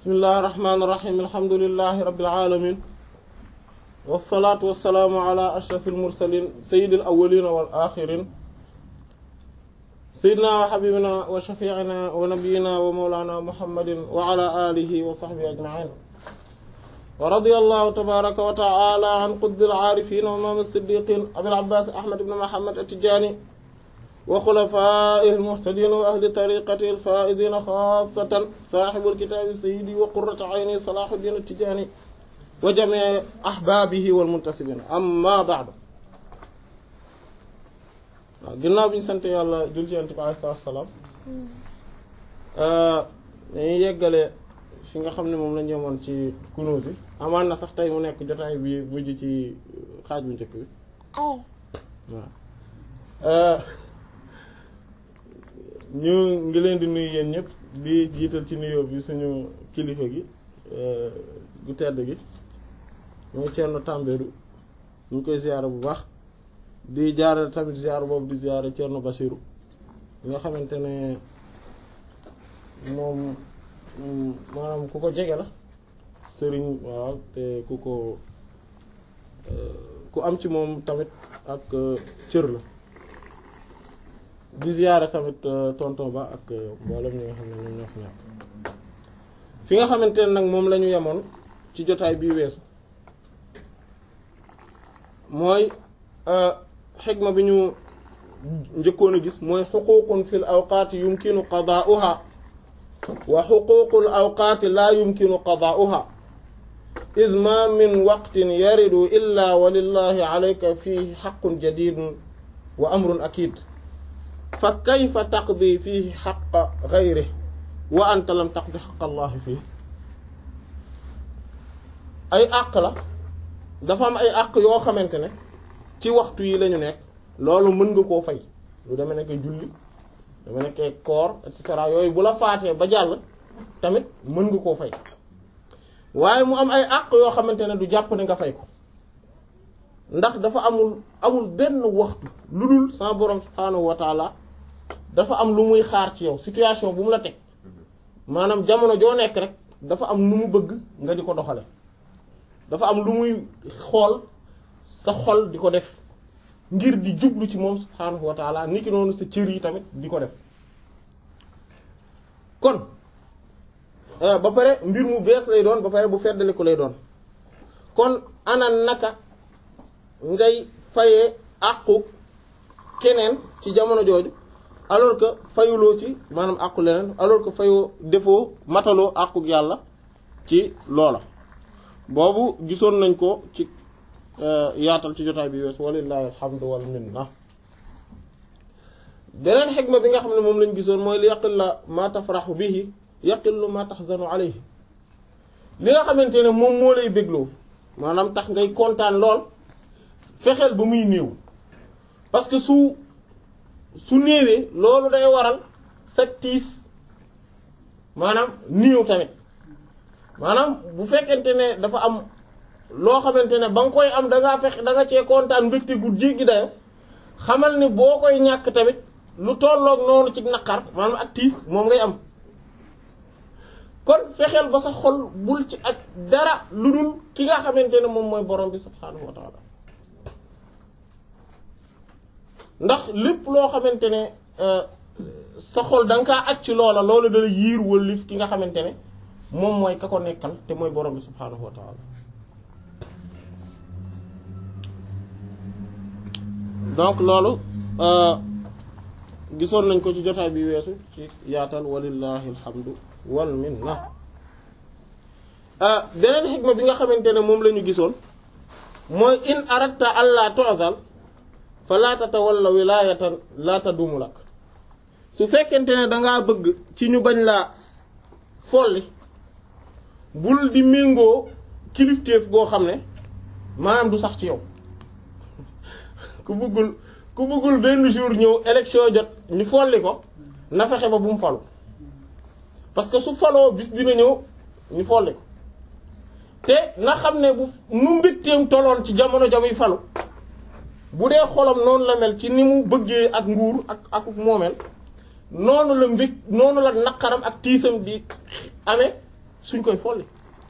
bismillahi rahmaani rahiim alhamdulillahi rabbil aalamiin wassalaatu wassalaamu ala ashrafil mursaliin sayyidil awwaliina wal aaxiriin sayyidinaa wa habiibinaa wa shafii'inaa wa nabiyyinaa wa mawlaanaa muhammadin wa ala aalihi wa sahbihi ajma'iin wa radiyallahu tabaaraka wa ta'aalaa an qutbil aarifiin wa imaamil siddiiqiin abil abbaas ahmad ibn muhammad at-tijaani wa xulafaa'ihi al-muhtadiina wa ahli tariiqatihi al-faa'iziina xaassatan saaxibul kitaabi sayyidi wa qurratu ayni salaahudiin at-tijaani wa jamii ahbaabihi wal muntasibiina amma ba'du waaw ginnaaw bi ñu sant yàlla jul ci Yonent bi alayhi salaatu wa salaam dañuy yeggale fi nga xam ne moom la ñu yemoon ci Kunûz yi amaan na sax tey mu nekk jotaay bi mujj ci xaaj bu njëkk bi waaw ñu ngi leen di nuyu yéen ñëpp di jiital ci nuyoo bi suñu kilifa gi gu tedd gi mooy Thierno Tambédou ñu ngi koy ziyaara bu baax di jaarale tamit ziyaara boobu di ziyaara Thierno Bassirou nga xamante ne moom maanaam ku ko jege la sëriñ waaw te ku ko ku am ci moom tamit ak cër la di ziyaare tamit tonton ba ak mboolem ñi nga xam ne ñoom ñoo fi nekk fi nga xamante ne nag moom la ñu yemoon ci jotaay bii weesu mooy xigma bi ñu njëkkoon a gis mooy xuququn fil awqaati yumkinu qadaa'uha wa xuququl awqaati laa yumkinu qadaa'uha id ma min waqtin yaridu illa wa lillahi alayka fihi xaqun jadidun wa amrun akid fa kayfa taqdi fihi xaqa gayri wa anta lam taqdi xaqa allahi fii ay àq la dafa am ay àq yoo xamante ne ci waxtu yi lañu nekk loolu mën nga koo fay lu dama nekk julli dama nekk koor et cetera yooyu bu la faatee ba jàll tamit mën nga koo fay waaye mu am ay àq yoo xamante ne du jàpp ne nga fay ko ndax dafa amul amul benn waxtu lu dul sama borom subhaanahu wa taala dafa am lu muy xaar ci yow situation bu mu la teg maanaam jamono joo nekk rek dafa am nu mu bëgg nga di ko doxale dafa am lu muy xool sa xol di ko def ngir di jublu ci moom subhaanahu wa taala niki noonu sa cër yi tamit di ko def kon ba pare mbir mu bees lay doon ba pare bu feddaliku lay doon kon ana naka ngay fayee àqu keneen ci jamono jooju alors que fayuloo ci maanaam àqu leneen alors que fayoo defoo mataloo àqu yàlla ci loola boobu gisoon nañ ko ci yaatal ci jotaay bi wees walillahi alhamdu wal minna beneen xikma bi nga xam ne moom lañ gisoon mooy li yaqil la ma tafraxu bihi yaqillu ma taxzanu alayhi li nga xamante ne moom moo lay bégloo maanaam tax ngay kontaan lool fexeel ba muy néew parce que su su néewee loolu day waral sa tiis maanaam néew tamit maanaam bu fekkente ne dafa am loo xamante ne ba nga koy am da ngaa fex da nga cee kontaan mbégte gu jéggi dayo xamal ne boo koy ñàkk tamit lu tolloog noonu ci naqar maanaam ak tiis moom ngay am kon fexeel ba sa xol bul ci ak dara lu dul ki nga xamante ne moom mooy borom bi subhaanahu wa taala ndax lépp loo xamante ne sa xol da nga kaa aj ci loola loolu dala yiir wëllif ki nga xamante ne moom mooy ka ko nekkal te mooy borom bi subhaanahu wa taala donc loolu gisoon nañ ko ci jotaay bi weesu ci yaatal walillahi alhamdu wal minna beneen xikma bi nga xamante ne moom la ñu gisoon mooy in aratta allah tu'zal fa laa tatawalla wilaayatan laa tadumu lak su fekkente ne dangaa bëgg ci ñu bañ laa folli bul di méngoo kilifteef goo xam ne maanaam du sax ci yow ku bëggul ku bëggul benn jour ñëw élection jot ñu folli ko na fexe ba bu mu falu parce que su faloo bis dina ñëw ñu folli ko te na xam ne bu nu mbitteem toloon ci jamono jamuy falu bu dee xolam noonu la mel ci ni mu bëggee ak nguur ak ak moomeel noonu la mbég noonu la naqaram ak tiisam di amee suñ koy folli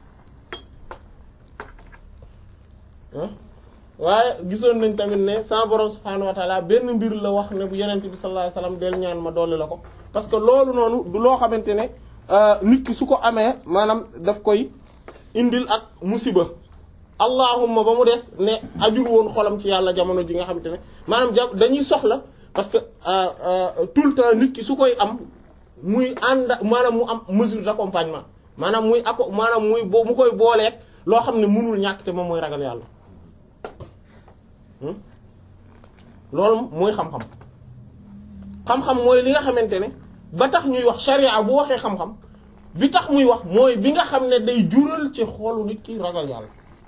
waaye gisoon nañ tamit ne sa borom subhaanahu wa taala benn mbir la wax ne bu yenent bi sallallahu alayhi wasallam del ñaan ma dolli la ko parce que loolu noonu du loo xamante ne nit ki su ko amee maanaam daf koy indil ak musiba allahumma ba mu des ne ajul woon xolam ci yàlla jamono ji nga xamante ne maanaam ja dañuy soxla parce que tout le temps nit ki su koy am muy ànd maanaam mu am mesure d'accompagnement maanaam muy ako maanaam muy boo mu koy booleeg loo xam ne mënul ñàkk te moom mooy ragal yàlla loolu mooy xam-xam xam-xam mooy li nga xamante ne ba tax ñuy wax sharia bu waxee xam-xam bi tax muy wax mooy bi nga xam ne day jural ci xoolu nit ki ragal yàlla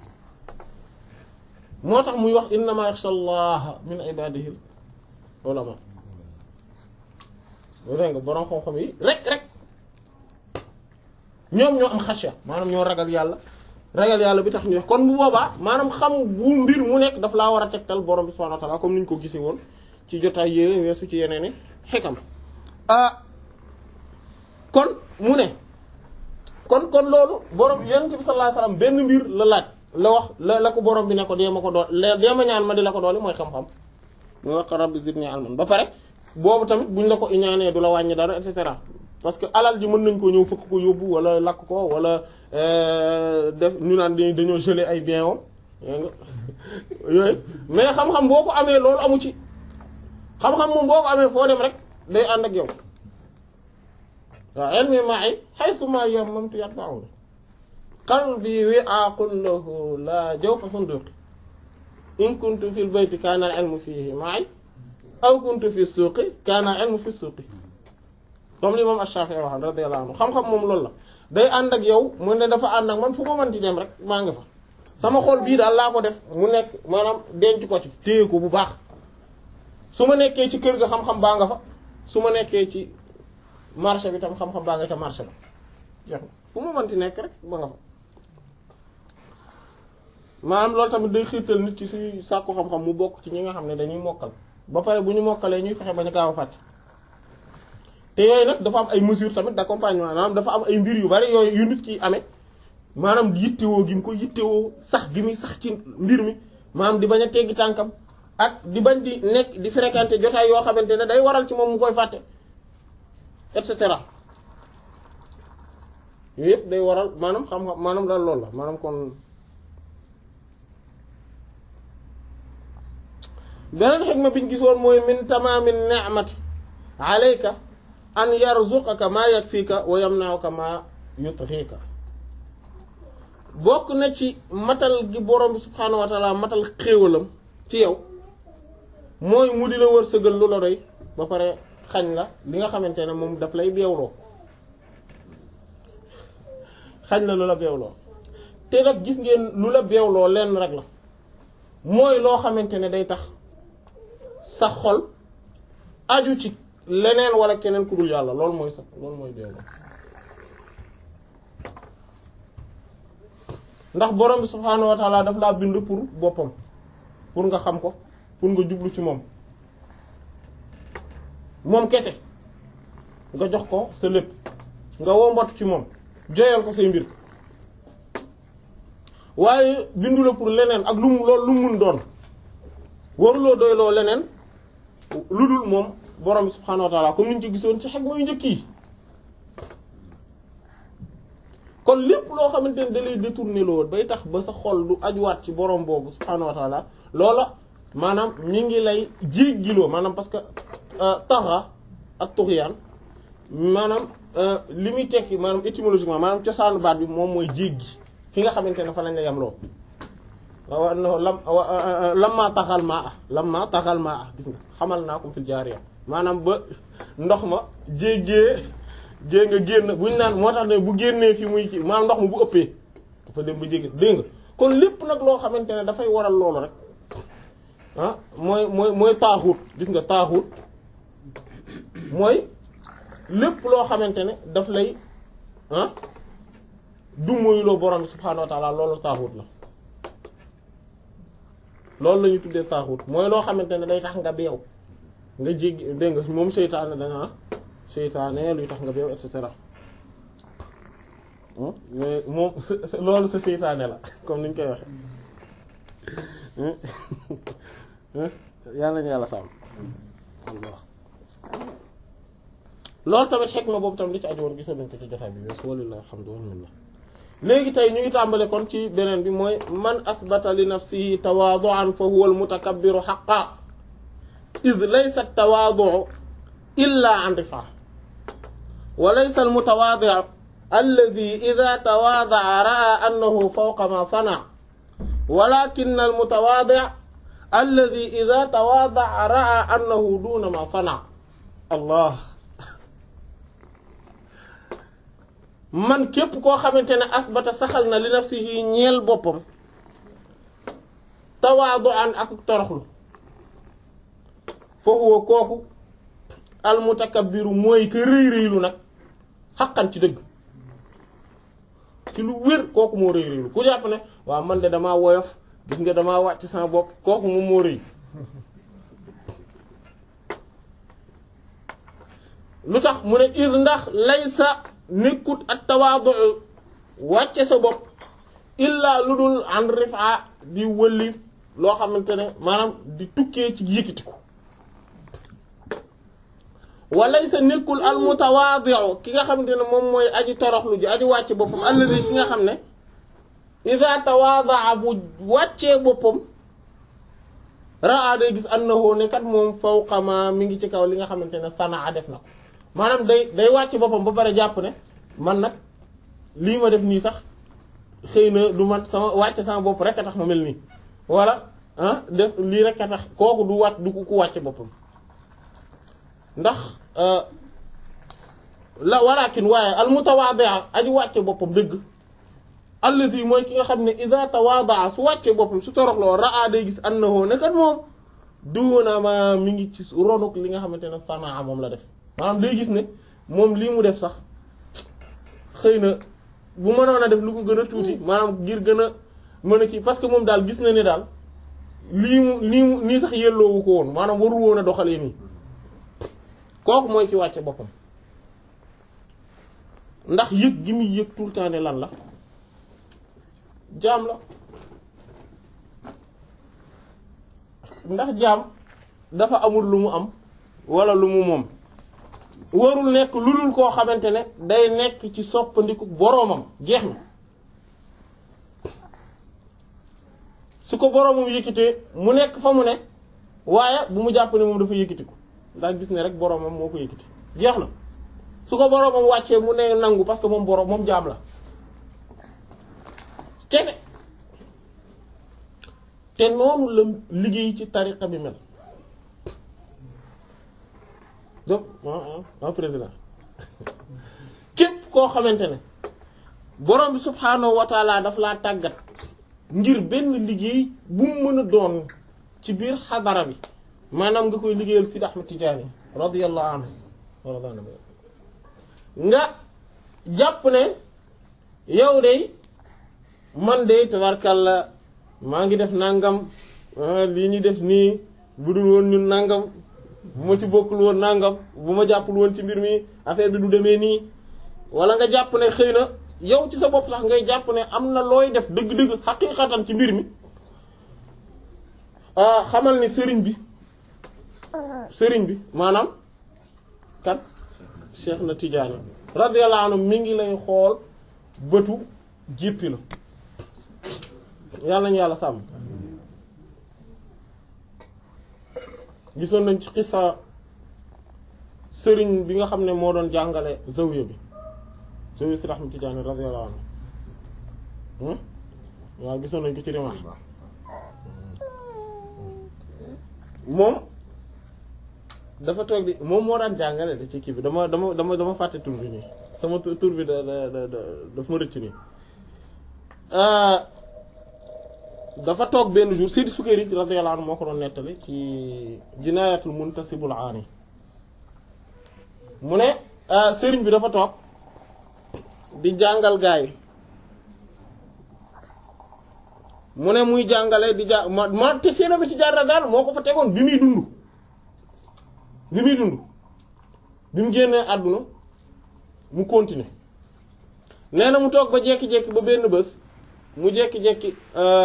moo tax muy wax innama yaxsha allaha min ibadihi ulama loolu dégg nga boroom xam-xam yi rek rek ñoom ñoo am xasya maanaam ñoo ragal yàlla ragal yàlla bi tax ñu wax kon bu boobaa maanaam xam bu mbir mu nekk daf laa war a tegtal borom bi subhanahu wa ta'ala comme ni ñu ko gisee woon ci jotaay yéwe weesu ci yeneen i xikam ah kon mu ne kon kon loolu borom yonent bi sallallahu alayhi wasallam benn mbir la laaj la wax la la ko borom bi ne ko dee ma ko dool dee ma ñaan ma di la ko doole mooy xam-xam muy wax rabbi zidni ilman ba pare boobu tamit buñ la ko iñaanee du la wàññi dara et cetera parce que alal ji mën nañ ko ñëw fëkk ko yóbbu wala lakk ko wala def ñu naan dañoo geler ay bien om yooyu mais xam-xam boo ko amee loolu amu ci xam-xam moom boo ko amee foo dem rek day ànd ak yow waaw ilmi ma'i haythu ma yammamtu yatba'uni qalbi wi'aqun lahu la jawfa sunduqi in kuntu fil bayti kana al-ilmu fihi ma'i aw kuntu fi suuqi kana al-ilmu fi suuqi comme li moom Ash-Shafi'i wax radiyallahu anhu xam-xam moom loolu la day ànd ak yow mu ne dafa ànd ak man fu ma mënti dem rek maa nga fa sama xol bii daal laa ko def mu nekk maanaam denc ko ci téye ko bu baax su ma nekkee ci kër ga xam-xam baa nga fa su ma nekkee ci marché bi tam xam-xam baa nga ca marché ba jeex na fu ma mënti nekk rek ba nga fa maanaam loolu tamit day xiirtal nit ci suy sàkku xam-xam mu bokk ci ñi nga xam ne dañuy mokkal ba pare bu ñu mokkalee ñuy fexe ba ñu gaaw a fàtte te yooyu nag dafa am ay mesures tamit d'accompagnement maanaam dafa am ay mbir yu bari yooyu yu nit ki amee maanaam yittewoo gi mu ko yittewoo sax gi muy sax ci mbir mi maanaam di bañ a teggi tànkam ak di bañ di nekk di fréquenter jotaay yoo xamante ne day waral ci moom mu koy fàtte et cetera yooyu yëpp day waral maanaam xam-xam maanaam daal loolu la maanaam kon beneen xikma biñ gisoon mooy min tamaami ni'mati alayka an yarzuqaka maa yakfika wa yamna'uka maa yutghika bokk na ci matal gi borom bi subhaanahu wa ta'ala matal xéewalam ci yow mooy mu di la wërsëgal lu la doy ba pare xañ la li nga xamante ne moom daf lay beewloo xañ la lu la beewloo te nag gis ngeen lu la beewloo lenn rek la mooy loo xamante ne day tax sa xol aju ci leneen wala keneen ku dul yàlla loolu mooy sax loolu mooy beewloo ndax borom bi subhaanahu wa taala daf laa bind pour boppam pour nga xam ko pour nga jublu ci moom moom kese nga jox ko sa lépp nga wombatu ci moom joyal ko say mbir waaye bindu la pour leneen ak lu mu loolu lu mu mun doon waruloo doyloo leneen lu dul moom borom bi subhaanahu wa taala comme ni ñu ci gisoon ci xeg mooy njëkk yi kon lépp loo xamante ne da lay détourné loo bay tax ba sa xol du ajuwaat ci borom boobu subhaanahu wa taala loola maanaam mi ngi lay jéggiloo maanaam parce que taxa ak tuxyaan maanaam li muy tekki maanaam étymologiquement maanaam cosaanu baat bi moom mooy jéggi fi nga xamante ne fa lañ la yamloo waaw lam lamma taxal maa ah lamma taxal maa ah gis nga xamal naa ko fil jaariya maanaam ba ndox ma jéggee jée nga génn buñ naan moo tax ne bu génnee fi muy ci maanaam ndox ma bu ëppee dafa dem ba jéggi dégg nga kon lépp nag loo xamante ne dafay waral loolu rek ah mooy mooy mooy taaxut gis nga taaxut mooy lépp loo xamante ne daf lay ah du moyuloo borom bi subhaanahu wa taala loolu taaxut la loolu la ñu tuddee taaxut mooy loo xamante ne day tax nga beew nga jéggi dégg nga moom seytaane danga seytaane luy tax nga beew et cetera mais moom loolu sa seytaane la comme ni ñu koy waxe yàlla nañu yàlla sàmm Allah loolu tamit xikma boobu tamit li ci aju woon gisoon nañ ko ci jotaay bi weesu walillahi alhamdu wal minna léegi tey ñu ngi tàmbale kon ci beneen bi mooy man asbata li nafsihi tawaadu'an fa huwa al mutakabbiru haqqan id laysa at-tawaadu' illa an rif'a wa laysa al mutawaadi' alladhi idha tawaada'a ra'a annahu fawqa ma sana'a walakin al mutawaadi' alladhi idha tawaada'a ra'a annahu duna ma sana'a allah man képp koo xamante ne asbata saxal na li nafsihi ñeel boppam tawaadu'an ak toroxlu fa huwa kooku al mutakabbiru mooy ka rëy rëylu nag xaqan ci dëgg ci lu wér kooku moo rëy rëylu ku jàpp ne waaw man de damaa woyof gis nga damaa wàcc sama bopp kooku moom moo rëy lu tax mu ne is ndax laysa nekkut ak tawaadu wàcce sa bopp illaa lu dul an rifa di wëllif loo xamante ne maanaam di tukkee ci yëkkatiku walay sa nekkul al mutawaadi'u ki nga xamante ne moom mooy aji toroxlu ji aji wàcce boppam alladi ki nga xam ne ida tawaada'a bu wàccee boppam raa day gis annahu ne kat moom fawqa ma mi ngi ci kaw li nga xamante ne sanaa def na ko maanaam day day wàcc boppam ba pare jàpp ne man nag lii ma def nii sax xëy na du man sama wàcc sama bopp rek a tax ma mel nii wala ah def lii rek a tax kooku du wàcc du ku wàcc boppam ndax la walakin waaye al mutawaadi'a aji wàcce boppam dëgg allazi mooy ki nga xam ne ida tawaada'a su wàccee boppam su toroxloo raa day gis annahu ne kat moom duuna ma mi ngi ci ronuk li nga xamante ne sanaa moom la def maanaam day gis ne moom lii mu def sax xëy na bu mënoon a def lu ko gën a tuuti maanaam ngir gën a mën a kii parce que moom daal gis na ne daal lii mu lii mu nii sax yelloowu ko woon maanaam warul woon a doxalee nii kooku mooy ki wàcce boppam ndax yëg gi muy yëg tout le temps ne lan la jaam la ndax jaam dafa amul lu mu am wala lu mu moom warul nekk lu dul koo xamante ne day nekk ci soppandiku boroomam jeex na su ko boroomam yëkkitee mu nekk fa mu ne waaye bu mu jàpp ne moom dafa yëkkitiku ndax gis ne rek boroomam moo ko yëkkiti jeex na su ko boroomam wàccee mu ne nangu parce que moom boroom moom jaam la kese te noonu la liggéey ci tariqa bi mel donc ah président képp koo xamante ne borom bi subhaanahu wa taala daf laa tàggat ngir benn liggéey bu mu mën a doon ci biir xadara bi maanaam nga koy liggéeyal Sidi Ahmad Tijaani radiyallahu anhu nga jàpp ne yow de man de tabarkalla maa ngi def nangam lii ñu def nii budul woon ñun nangam bu ma ci bokkul woon nangam bu ma jàppul woon ci mbir mi affaire bi du demee nii wala nga jàpp ne xëy na yow ci sa bopp sax ngay jàpp ne am na looy def dëgg-dëgg xaqiiqatan ci mbir mi xamal ni sëriñ bi sëriñ bi maanaam kat Cheikh na Tidiane radiyallahu anhu mi ngi lay xool bëtu jéppi la yàlla nañu yàlla sàmm gisoon nañ ci xisa sëriñ bi nga xam ne moo doon jàngale zawiya bi zawiya si Ahmad Tijaani radiyallahu anhu waaw gisoon nañ ko ci rimaa moom dafa toog di moom moo daan jàngale de ci kii bi dama dama dama dama fàtte tur bi nii sama tur bi da da da daf ma rëcc nii dafa toog benn jour Seydi Sukayri radiyallahu anhu moo ko doon nettali ci jinaayatul muntasibul aani mu ne sëriñ bi dafa toog di jàngal gaa yi mu ne muy jàngale di ja ma ma te seena bi ci jaar daal moo ko fa tegoon bi muy dund bi muy dund bi mu génnee àdduna mu continuer nee na mu toog ba jekki-jekki ba benn bés mu jekki-jekki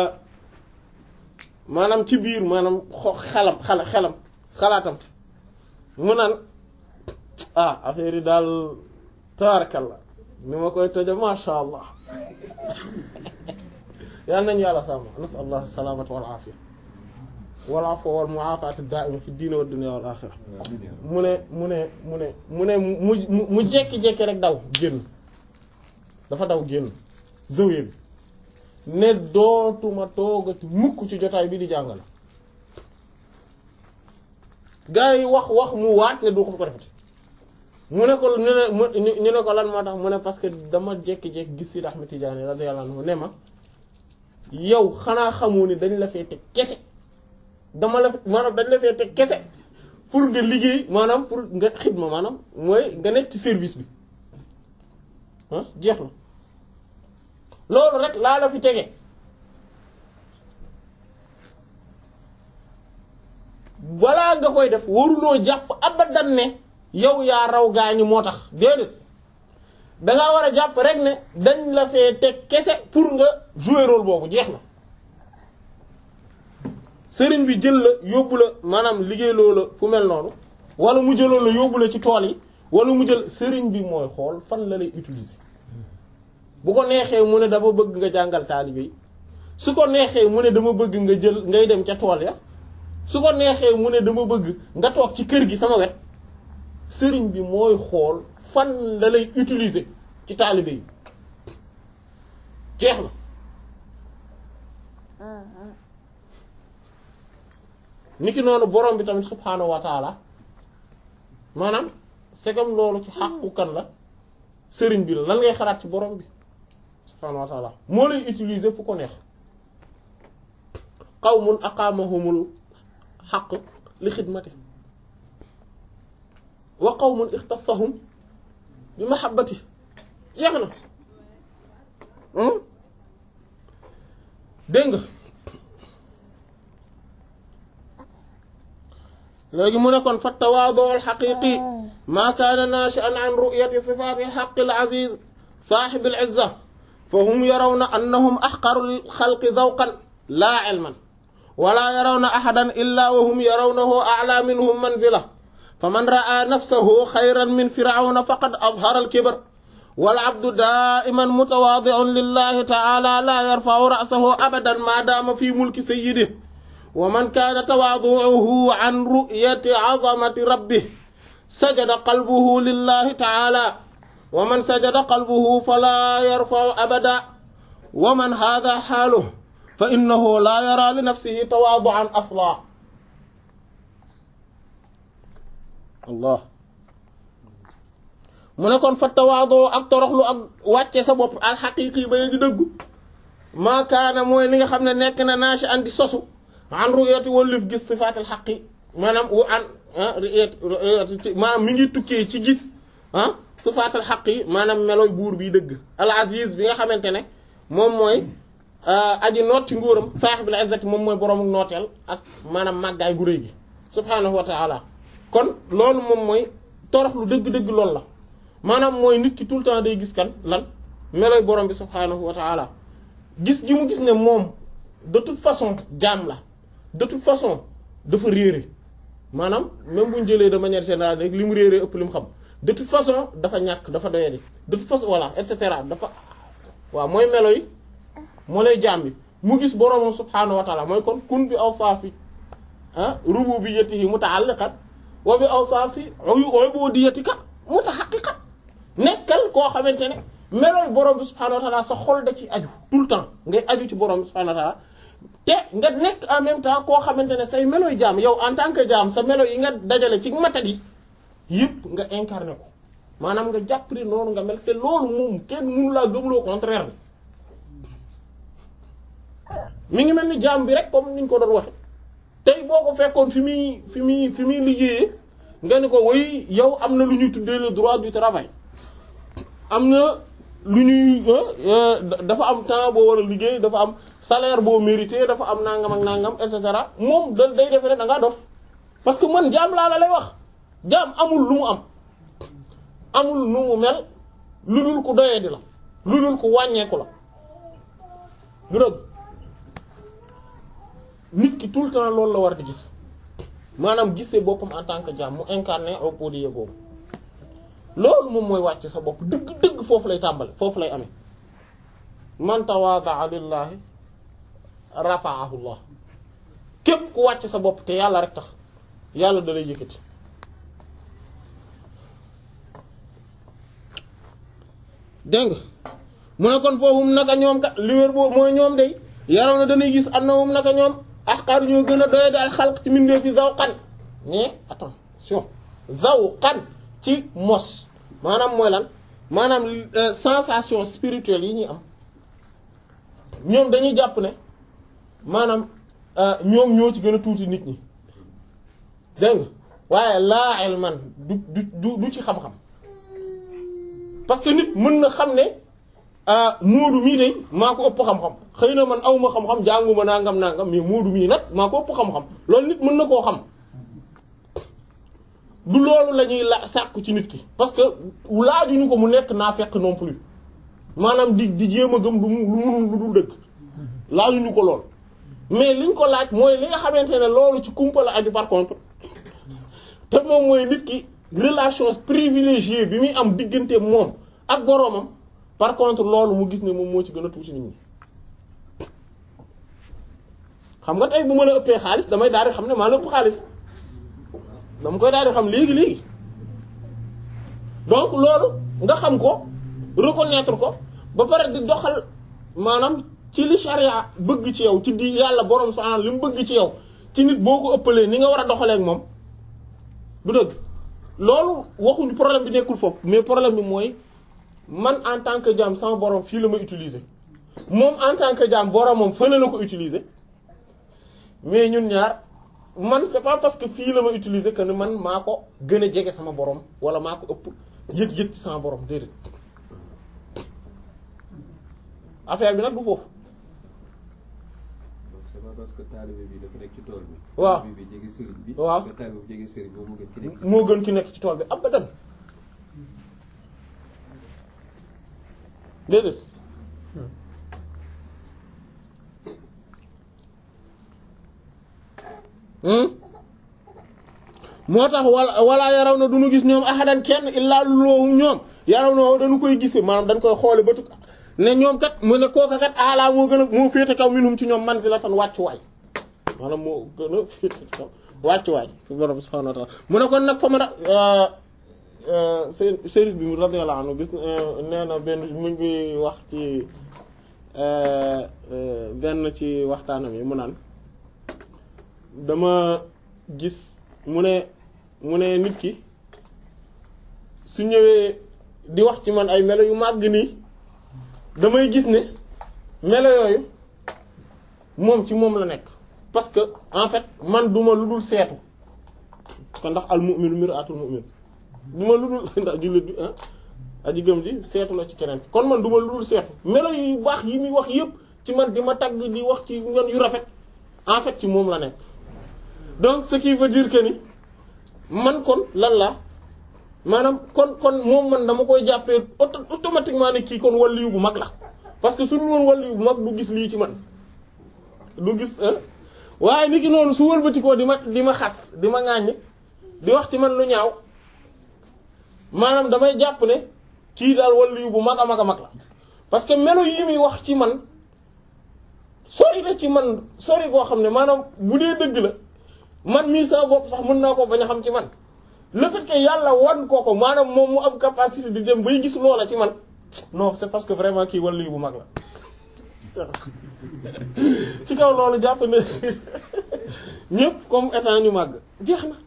maanaam ci biir maanaam xo xelam xala xelam xalaatam mu naan ah affaire yi daal tabarakallah ni ma koy toja masha allah yal nañu yàlla sàmm nasal allah salaamata wal aafiya wal afwa wal mu'afata da'ima fi diine wa dunya wal axira mu ne mu ne mu ne mu ne mu mu jekki-jekki rek daw génn dafa daw génn zawiya bi ne dootuma toogati mukk ci jotaay bi di jàngale gaa yi wax wax mu waat ne du ko ko defati mu ne ko ñu ne ñu ne ko lan moo tax mu ne parce que dama jekki-jekki gis Sidi Ahmed Tidiane radiyallahu anhu ne ma yow xanaa xamoo ni dañ la fee teg kese dama la maanaam dañ la fee teg kese pour nga liggéey maanaam pour nga xidma maanaam mooy nga nekk ci service bi ah jeex na loolu rek laa la fi tege balaa nga koy def waruloo jàpp abadan ne yow yaa raw gaañu moo tax déedéet dangaa war a jàpp rek ne dañ la fee teg kese pour nga jouer rôle boobu jeex na sëriñ bi jël la yóbbu la maanaam liggéey loo la fu mel noonu wala mu jëloon la yóbbu la ci tool yi wala mu jël sëriñ bi mooy xool fan la lay utiliser bu ko neexee mu ne dama bëgg nga jàngal taalibe yi su ko neexee mu ne dama bëgg nga jël ngay dem ca tool ya su ko neexee mu ne dama bëgg nga toog ci kër gi sama wet sëriñ bi mooy xool fan la lay utiliser ci taalibe yi jeex na niki noonu borom bi tamit subhaanahu wa taala maanaam segam loolu ci xàqu kan la sëriñ bi la lan ngay xalaat ci borom bi subhaanahu wa taala moo lay utiliser fu ko neex qawmun aqaamahumul xaq li xidmati wa qawmun ixtasahum bi mahabbati jeex na dégg nga léegi mu ne kon fa tawaadu al xaqiqi maa kaana naashi'an an ru'yati sifaati al xaqi al aziz saaxib al izza fa hum yarawna annahum axqaru al xalqi zawqan laa ilman wala yarawna ahadan illa wa hum yarawnahu a'laa minhum manzila faman ra'a nafsahu xayran min firawna faqad azhara al kibr wal abdu daa'iman mutawaadi'un lillahi ta'ala laa yarfa'u ra'sahu abadan maa daama fi mulki sayyidihi wa man kaana tawaadu'uhu an ru'yati 'azamati rabbih sajada qalbuhu lillahi ta'ala wa man sajada qalbuhu falaa yarfa'u abada wa man haadha haaluhu fa innahu laa yaraa li nafsihi tawaadu'an aslan Allah mu ne kon fa tawaadoo ak toroxlu ak wàcce sa bopp alxaqiiqi ba yegi dëggu maa kaana mooy li nga xam ne nekk na naashi andi sosu an ru'yati wallif gis sifaatal xaqi maanaam wu an maanaam mi ngi tukkee ci gis ah sifaatal xaqi maanaam melooy buur bi dëgg al aziz bi nga xamante ne moom mooy aji noot ci nguuram saaxibil izzati moom mooy boroomu nooteel ak maanaam màggaay gu réy gi subhaanahu wa taala kon loolu moom mooy toroxlu dëgg-dëgg loolu la maanaam mooy nit ki tout le temps day gis kan lan melooy borom bi subhaanahu wa taala gis gi mu gis ne moom de toute façon jaam la de toute façon dafa réere maanaam même bu ñu jëlee de manière générale rek li mu réere ëpp li mu xam de toute façon dafa ñàkk dafa doyadi de toute façon voilà et cetera dafa waaw mooy melo yi moo lay jaam bi mu gis boroomam subhaanahu wa taala mooy kon kun bi awsaafi ah rububiyyatihi muta'alliqat wa bi awsaafi ubudiyyatika mutahaqqiqat nekkal koo xamante ne melooy borom bi subhaanahu wa taala sa xol da ci aju tout le temps ngay aju ci borom bi subhaanahu wa taala te nga nekk en même temps koo xamante ne say melooy jaam yow en tant que jaam sa melo yi nga dajale ci matat yi yëpp nga incarné ko maanaam nga jàpp ni noonu nga mel te loolu moom kenn mënu laa gëmloo contraire bi mi ngi mel ni jaam bi rek comme niñ ko doon waxe tey boo ko fekkoon fi muy fi muy fi muy liggéeyee nga ni ko woy yow am na lu ñuy tuddee le droit du travail am na lu ñuy dafa am temps boo war a liggéey dafa am salaire boo mérité dafa am nangam ak nangam et cetera moom da day defe ne da ngaa dof parce que man jaam laa la lay wax jaam amul lu mu am amul nu mu mel lu dul ku doyee di la lu dul ku wàññeeku la du dëgg nit ki tout le temps loolu la war di gis maanaam gisee boppam en tant que jaam mu incarné au podium boobu loolu moom mooy wàcc sa bopp dëgg dëgg foofu lay tàmbale foofu lay amee man tawadaa lillahi rafa'ahu Allah képp ku wàcc sa bopp te yàlla rek tax yàlla da lay yëkkati dégg nga mu ne kon foofu naka ñoom kat li wér boobu mooy ñoom day yaraw na dañuy gis annahum naka ñoom ahqar ñoo gën a doy daal xalq ci mbindeef fi zawqan mais attention zawqan ci mos maanaam mooy lan maanaam sensation spirituelle yi ñuy am ñoom dañuy jàpp ne maanaam ñoom ñoo ci gën a tuuti nit ñi dégg nga waaye laa ilman du du du ci xam-xam parce que nit mën na xam ne moodu mii de maa ko ëpp xam-xam xëy na man awma xam-xam jànguma nangam nangam mais moodu mii nag maa ko ëpp xam-xam loolu nit mën na koo xam du loolu la ñuy la sàkku ci nit ki parce que laajuñu ko mu nekk naa fekk non plus maanaam di di jéem a gëm lu mu lu munul lu dul dëgg laajuñu ko lool mais liñ ko laaj mooy li nga xamante ne loolu ci kumpa la aju par contre te moom mooy nit ki relation privilégiée bi muy am diggante moom ak boroomam par contre loolu mu gis ne moom moo ci gën a tuuti nit ñi xam nga tey bu ma la ëppee xaalis damay daal di xam ne maa la ëpp xaalis dama koy daal di xam léegi léegi donc loolu nga xam ko reconnaître ko ba pare di doxal maanaam ci li charia bëgg ci yow ci di yàlla borom subhanahu li mu bëgg ci yow ci nit boo ko ëppalee ni nga war a doxalee ak moom du dëgg loolu waxuñu problème bi nekkul foofu mais problème bi mooy man en tant que jaam sama borom fii la ma utiliser moom en tant que jaam boromam fële la ko utiliser mais ñun ñaar man c'est pas parce que fii la ma utiliser que ne man maa ko gën a jege sama borom wala maa ko ëpp yëg-yëg ci sama borom déedéet affaire bi nag du foofu. c'est pas parce que taalibe bi dafa nekk ci tool bi. waaw taalibe bi jege sëriñ bi. waaw nga taalibe bi jege sëriñ bi moo gën ki nekk. moo gën ki nekk ci tool bi abadan déedéet moo tax wala wala yaraw na du ñu gis ñoom ahadan kenn illaa loohum ñoom yaraw na dañu koy gise maanaam dañ koy xoole ba tukk ne ñoom kat mu ne kooka kat ala moo gën a moo féete kaw minhum ci ñoom manzilatan wàccuwaay maanaam moo gën a féete kaw wàccuwaay fi borom subhanahu wa ta'ala mu ne kon nag fa ma da seen sérif bi radiyallahu anhu gis nee na benn mu ngi wax ci benn ci waxtaanam yi mu naan dama gis mu ne mu ne nit ki su ñëwee di wax ci man ay melo yu màgg nii damay gis ne melo yooyu moom ci moom la nekk parce que en fait man duma lu dul seetu ko ndax al mu'minu mir'atul mu'min duma lu dul ndax jullit bi ah aji gëm ji seetu la ci keneen kon man duma lu dul seetu melo yu baax yi muy wax yépp ci man di ma tagg di wax ci man yu rafet en fait ci moom la nekk donc ce qui veut dire que ni man kon lan la maanaam kon kon moom man dama koy jàppee auto automatiquement ne kii kon waliyu bu mag la parce que su dul woon waliyu bu mag du gis lii ci man du gis waaye nit ki noonu su wëlbatikoo di ma di ma xas di ma ŋàññ di wax ci man lu ñaaw maanaam damay jàpp ne kii daal waliyu bu mag a mag a mag la parce que melo yi muy wax ci man sori la ci man sori koo xam ne maanaam bu dee dëgg la man mii sama bopp sax mën naa ko bañ a xam ci man le fait que yàlla wan ko ko maanaam moom mu am capacité di dem bay gis loola ci man non c'est parce que vraiment kii waliyu bu mag la ci kaw loolu jàpp ne ñëpp comme état ñu màgg jeex na.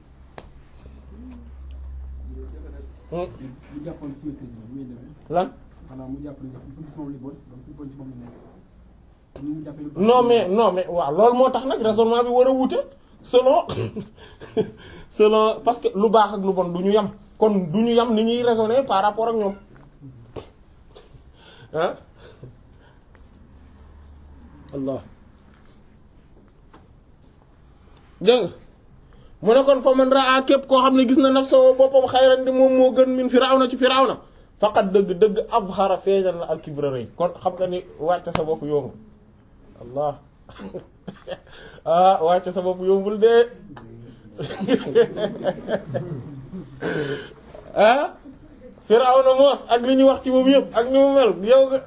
mu jàppoon symétrie bi muy demee. lan. xanaa mu jàpp ne dafa gis moom li bon donc li bon ci moom la nekk. ni mu jàppee lu non mais non mais waaw loolu moo tax nag raisonnement bi war a wute selon selon parce que lu baax ak lu bon du ñu yam kon du ñu yam ni ñuy raisonner par rapport ak ñoom ah Allah dégg nga mu ne kon fa man raa képp koo xam ne gis na nafsoo boppam xayran di moom moo gën min firawna ci firawna faqat dëgg dëgg azhara feeñal na al kibra rëy kon xam nga ni wàcce sa bopp yombul allah ah wàcce sa bopp yombul de ah Firawna moos ak li ñu wax ci moom yëpp ak ni mu mel yow nga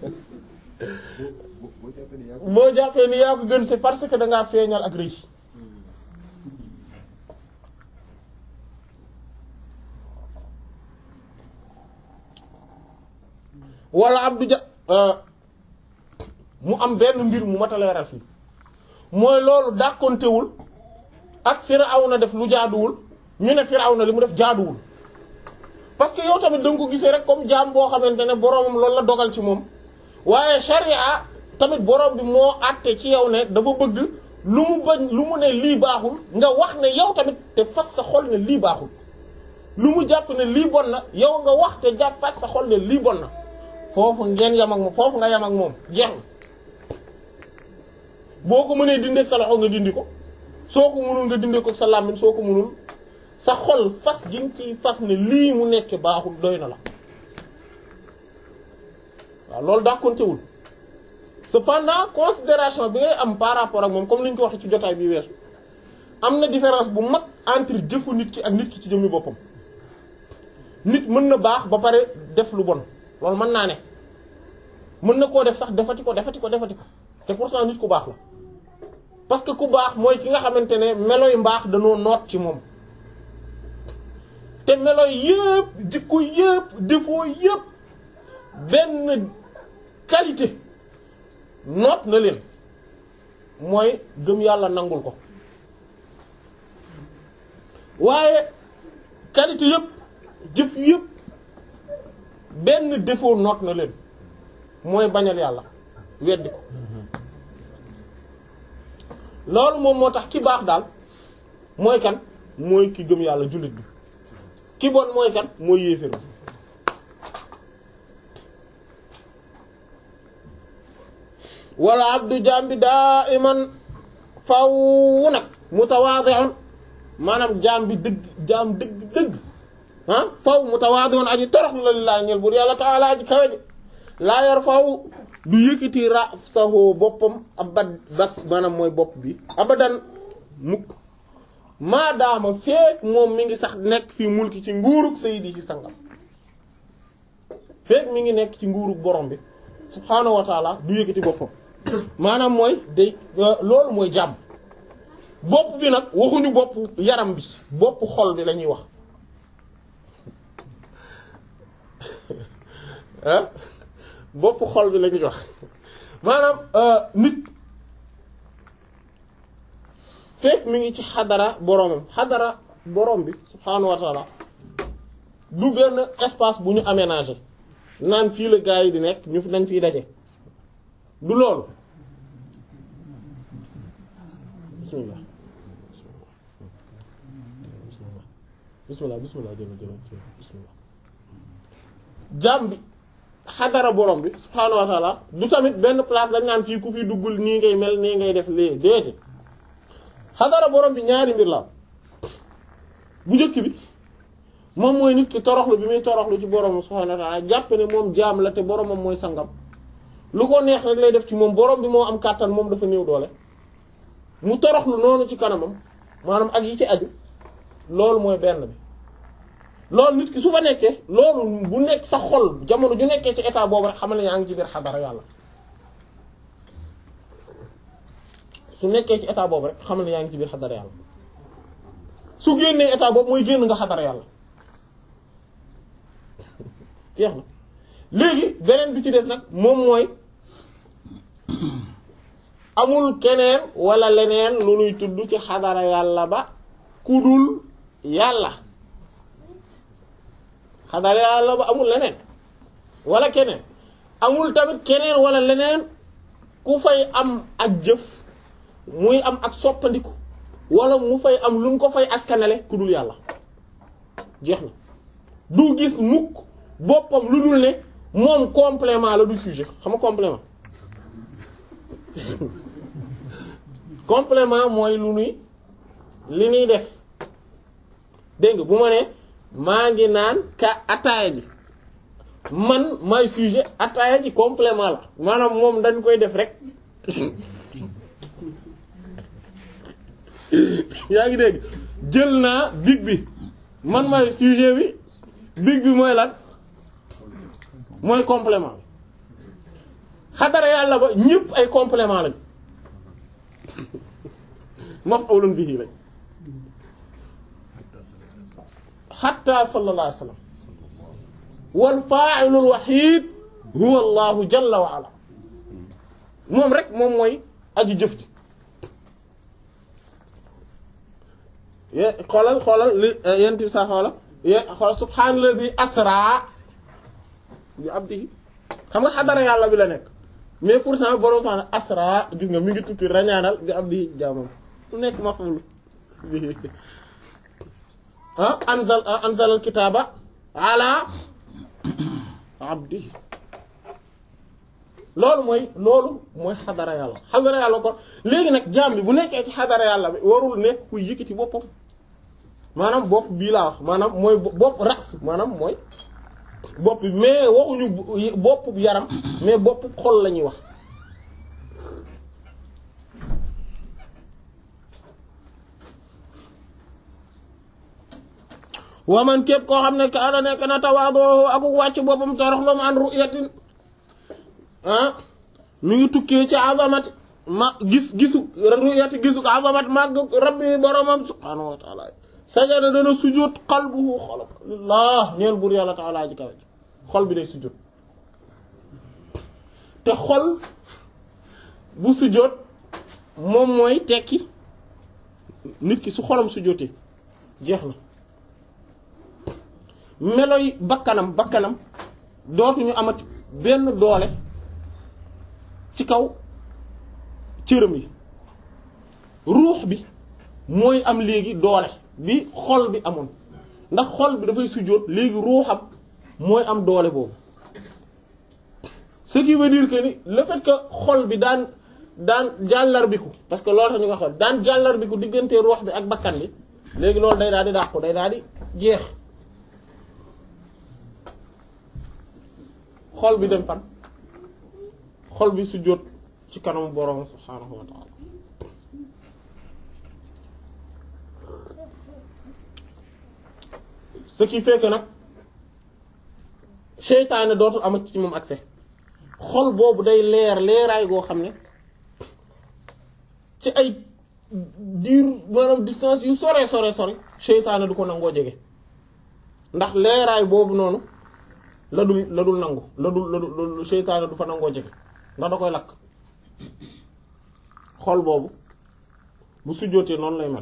boo boo jàppee ne yaa ko boo jàppee ni yaa ko gën c'est parce que da ngaa feeñal ak rëy wala abdu ja mu am benn mbir mu mat a leeral fii mooy loolu dàkkontewul ak Firawna def lu jaaduwul ñu ne Firawna li mu def jaaduwul parce que yow tamit da nga ko gisee rek comme jaam boo xamante ne boroomam loolu la dogal ci moom waaye sharia tamit boroom bi moo àtte ci yow ne dafa bëgg lu mu bañ lu mu ne lii baaxul nga wax ne yow tamit te fas sa xol ne lii baaxul lu mu jàpp ne lii bon na yow nga wax te jàpp fas sa xol ne lii bon na foofu ngeen yam ak moom foofu nga yam ak moom jeex na boo ko mënee dindi ak sa loxo nga dindi ko soo ko mënul nga dindi ko ak sa làmmiñ soo ko mënul sa xol fas gi nga ciy fas ne lii mu nekk baaxul doy na la waaw loolu daa kontewul cependant considération bi ngay am par rapport ak moom comme li ñu ko waxee ci jotaay bi weesu am na différence bu mag entre jëfu nit ki ak nit ki ci jëmmi boppam nit mën na baax ba pare def lu bon loolu mën naa ne mën na koo def sax defati ko defati ko defati ko te pourtant nit ku baax la parce que ku baax mooy ki nga xamante ne melo yu mbaax danoo noot ci moom te melo yëpp jikko yëpp défaut yëpp benn qualité noot na leen mooy gëm yàlla nangul ko waaye qualité yëpp jëf yëpp benn défaut noot na leen mooy bañal yàlla weddi ko loolu moom moo tax ki baax daal mooy kan mooy ki gëm yàlla jullit bi ki bon mooy kan mooy yéeféer bi wala abdu jaam bi daa iman faw nag mutawaadi'un maanaam jaam bi dëgg jaam dëgg dëgg ah faw mutawaadi'un aji toroxlu la lillaahi ñeel buur yàlla ta'ala aji kawe ji laa yor faw du yëkkati ra saxoo boppam abad bat maanaam mooy bopp bi abadan mukk maadaama feek moom mi ngi sax nekk fi mulki ci nguurug sayidi ci sangam feek mi ngi nekk ci nguurug borom bi subhaanahu wa taala du yëkkati boppam maanaam mooy day loolu mooy jàmm bopp bi nag waxuñu bopp yaram bi bopp xol bi la ñuy wax ah bopp xol bi la ñuy wax maanaam nit fekk mi ngi ci xadara boromam xadara borom bi subhaanahu wa taala du benn espace bu ñu aménagé naan fii la gaa yi di nekk ñu fi dañ fiy daje du loolu bismillah bismillah bismillah jël jël bismillah jaam bi xadara borom bi subhaanahu wa taala du tamit benn place dañ naan fii ku fi duggul nii ngay mel nii ngay def lee déedéet xadara borom bi ñaari mbir la bu njëkk bi moom mooy nit ki toroxlu bi muy toroxlu ci borom subhaanahu wa taala jàpp ne moom jaam la te boromam mooy sangam lu ko neex rek lay def ci moom borom bi moo am kàttan moom dafa néew doole mu toroxlu noonu ci kanamam maanaam ak yi ci aju loolu mooy benn bi loolu nit ki su fa nekkee loolu bu nekk sa xol jamono ju nekkee ci état boobu rek xamal ne yaa ngi ci biir xadara yàlla su nekkee ci état boobu rek xamal ne yaa ngi ci biir xadara yàlla su génnee état boobu mooy génn nga xadara yàlla jeex na léegi beneen bi ci des nag moom mooy amul keneen wala leneen lu nuy tudd ci xadara yàlla ba kudul yàlla xadara yàlla ba amul leneen wala keneen amul tamit keneen wala leneen ku fay am ak jëf muy am ak soppandiku wala mu fay am lu mu ko fay askanale ku dul yàlla jeex na du gis mukk boppam lu dul ne moom complément la du sujet xam nga complément complément mooy lu nuy li nuy def dégg nga bu ma ne maa ngi naan ka ataaya ji man may sujet ataaya ji complément la maanaam moom dañ koy def rek yaa ngi dégg jël naa big bi man may sujet bi big bi mooy lan mooy complément xadara yàlla ba ñëpp ay complément lañ maf'ulun bihi lañ hatta sallallahu alayhi wa sallam wal fa'ilul wahid huwa allahu jalla wa ala moom rek moom mooy aji jëf ji ye xoolal xoolal li yent bi sa xoolal ye xoolal subhaanalladhi asra bi abdihi xam nga xadara yàlla bi la nekk mais pourtant borom sax asra gis nga mi ngi tukki rañaanal bi abdihi jaamam lu nekk maf'ul ah anzal anzal al kitaaba ala abdihi loolu mooy loolu mooy xadara yàlla xadara yàlla kon léegi nag jaam bi bu nekkee ci xadara yàlla bi warul nekk kuy yëkkati boppam maanaam bopp bii laa wax maanaam mooy bopp ras maanaam mooy bopp bi mais waxuñu bopp yaram mais bopp xol la ñuy wax waman képp koo xam ne kaana nekk na tawaadoo ak wàcc boppam toroxlu an ru'yatin ah mi ngi tukkee ci azamat ma gis gisu ru'yati gisu azamat màgg rabbi boromam subhaanahu wa taala sajada dana sujjóot qalbuhu xolam lillah ñeel buur yàlla taala ji kawe xol bi day sujjóot te xol bu sujjóot moom mooy tekki nit ki su xolam sujjóotee jeex na meloy bakkanam bakkanam dootuñu amati benn doole ci kaw cëram yi ruux bi mooy am léegi doole bi xol bi amoon ndax xol bi dafay sujjóot léegi ruuxam mooy am doole boobu ce qui veut dire que ni le fait que xol bi daan daan jàllarbiku parce que loolu tax ñu ko xool daan jàllarbiku diggante ruux bi ak bakkan bi léegi loolu day daal di dàqu day daal di jeex xol bi dem fan xol bi sujjóot ci kanamu borom subhaanahu wa ta'ala ce qui fait que nag seytaane dootul amat ci moom accès xol boobu day leer leeraay goo xam ne ci ay diir maanaam distance yu sore sore sore seytaane du ko nangoo jege ndax leeraay boobu noonu la dul la dul nangu la dul la dul seytaane du fa nangoo jege ndax da koy lakk xol boobu bu sujjóotee noonu lay mel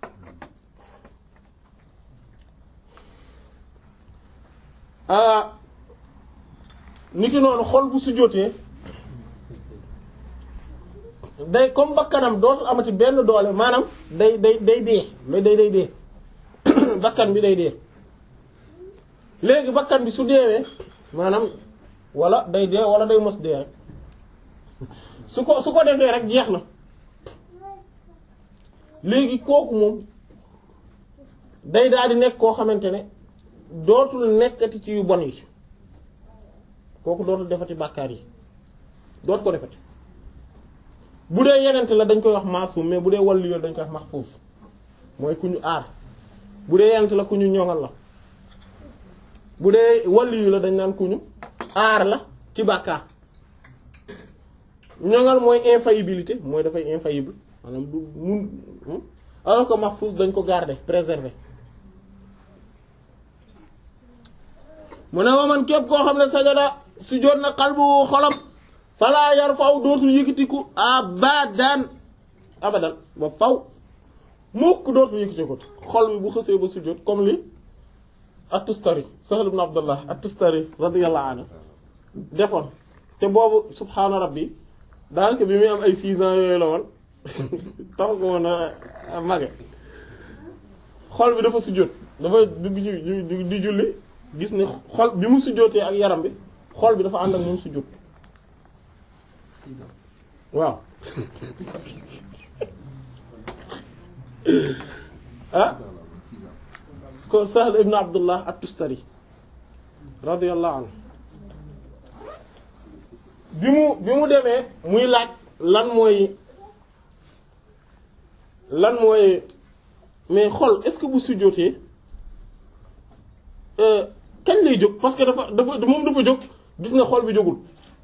ni ki noonu xol bu sujjóotee day comme bakkanam dootul amati benn doole maanaam day day day dee mais day day dee bakkan bi day dee léegi bakkan bi su deewee maanaam wala day dee wala day mos dee rek su ko su ko defee rek jeex na léegi kooku moom day daal di nekk koo xamante ne dootul nekkati ci yu bon yi kooku dootul defati bàkkaar yi dootu ko defati bu dee yenente la dañ koy wax maasum mais bu dee wàllu yoon dañ koy wax mahfuz mooy ku ñu aar bu dee yenente la ku ñu ñoŋal la bu dee wàllu yu la dañ naan ku ñu aar la ci bàkkaar ñoŋal mooy infaillibilité mooy dafay infaillible maanaam du mun alors que mahfuz dañ ko garder préserver mu ne waman képp koo xam ne sajada su jot na xalbu xolam falaa yar faw dootul yëkkatiku abadan abadan ba faw mukk dootul yëkkatiku xol bi bu xësee ba sujjóot comme li at-Tustari Sahl ibn Abdullah at-Tustari radiyallahu anhu defoon te boobu subhaana rabbi daanaka bi muy am ay six ans yooyu la woon tax ko woon a mage xol bi dafa sujjóot dafa dugg ci di julli gis ne xol bi mu sujjóotee ak yaram bi xol bi dafa ànd ak moom sujjóot waaw ah ko Sahl ibn Abdullah at-Tustari radiyallahu anhu bi mu bi mu demee muy laaj lan mooy lan mooy mais xol est-ce que bu sujjóotee kañ lay jóg parce que dafa dafa moom dafa jóg gis nga xol bi jógul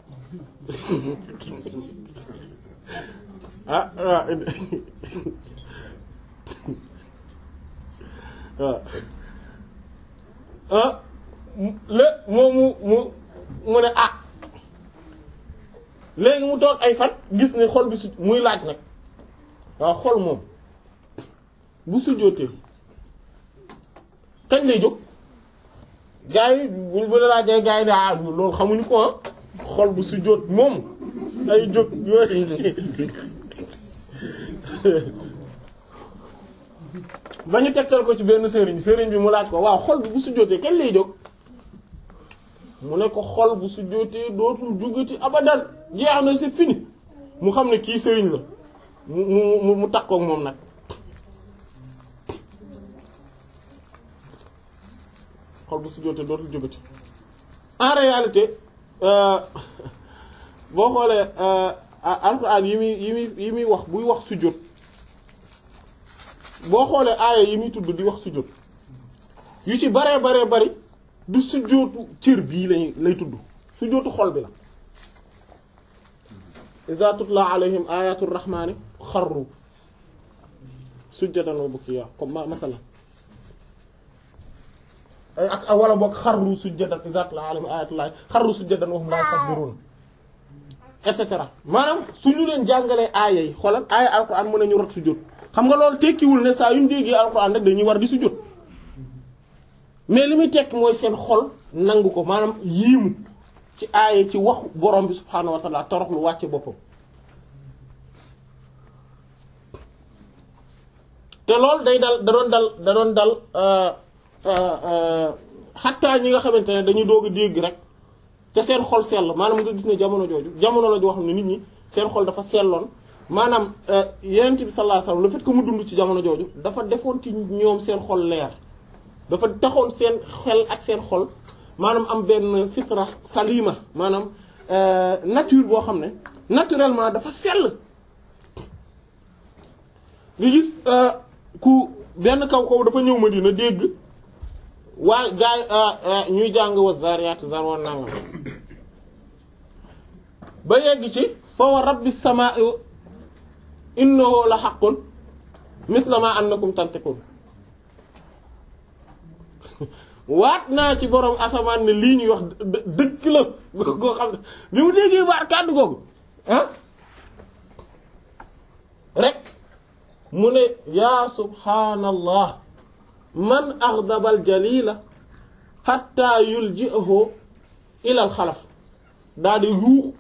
ah ah waaw ah lé moom mu mu mu ne ah léegi mu toog ay fan gis ne xol bi su muy laaj nag waaw xol moom bu sujjóotee kañ lay jóg gaa yi bu bu la laajee gaa yi ne ah loolu xamuñu ko ah xol bu sujjóot moom ay jóg yooyu ba ñu tegtal ko ci benn sëriñ sëriñ bi mu laaj ko waaw xol bi bu sujjóotee kañ lay jóg mu ne ko xol bu sujjóotee dootul jugati abadan jeex na c'est fini mu xam ne kii sëriñ la mu mu mu takkook moom nag xol bu sujjóotee dootul jugati en réalité boo xoolee alxuraan yi muy yi muy yi muy wax buy wax sujjóot boo xoolee aaya yi muy tudd di wax sujjóot yu ci baree baree bari du sujjóotu cër bii lañuy lay tudd sujjóotu xol bi la iza tutla alayhim ayatu rahmani xarru sujjadan wa bukiya comme ma masala ay ak wala boog xarru sujjadan iza tutla alayhim ayatullahi xarru sujjadan wa hum la yastakbirun et cetera maanaam suñu leen jàngalee aaya yi xoolal aaya alquran mën nañu rot sujjóot xam nga loolu tekkiwul ne saa yu ñu déggee alquran rek dañuy war di sujjóot mais li muy tekk mooy seen xol nangu ko maanaam yiimu ci aaye ci waxu borom bi subhaanahu wa taala torox lu wàcce boppam te loolu day dal da doon dal da doon dal xattaa ñi nga xamante ne dañuy doog a dégg rek te seen xol sell maanaam nga gis ne jamono jooju jamono la joo xam ne nit ñi seen xol dafa selloon maanaam yenent bi sallallahu alayhi wasallam le fait que mu dund ci jamono jooju dafa defoon ci ñoom seen xol leer dafa taxoon seen xel ak seen xol maanaam am benn fitra salima maanaam nature boo xam ne naturellement dafa sell nga gis ku benn kaw kaw dafa ñëw Madina dégg waa gaay ñuy jàng wa zariyat zarwan nangam ba yegg ci fa wa rabbis samaa'i innahu la haqqun misla ma annakum tantiqun waat naa ci borom asamaan ne lii ñuy wax dëgg la goo xam ne bi mu déggee baat kàddu googu ah rek mu ne yaa subhaanallah man aghdaba al jalila hatta yulji'ahu ila al xalaf daa di yuux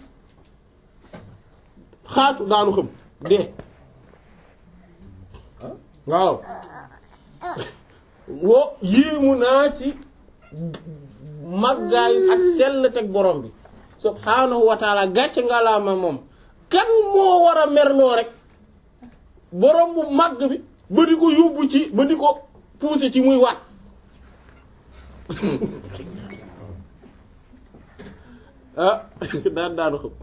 xaatu daanu xam dee waaw wo yéemu naa ci màggaay ak sell teg borom bi subhaanahu wa taala gàcce nga laa ma moom kan moo war a merloo rek borom bu màgg bi ba di ko yóbbu ci ba di ko pousser ci muy waat ah daan daanu xam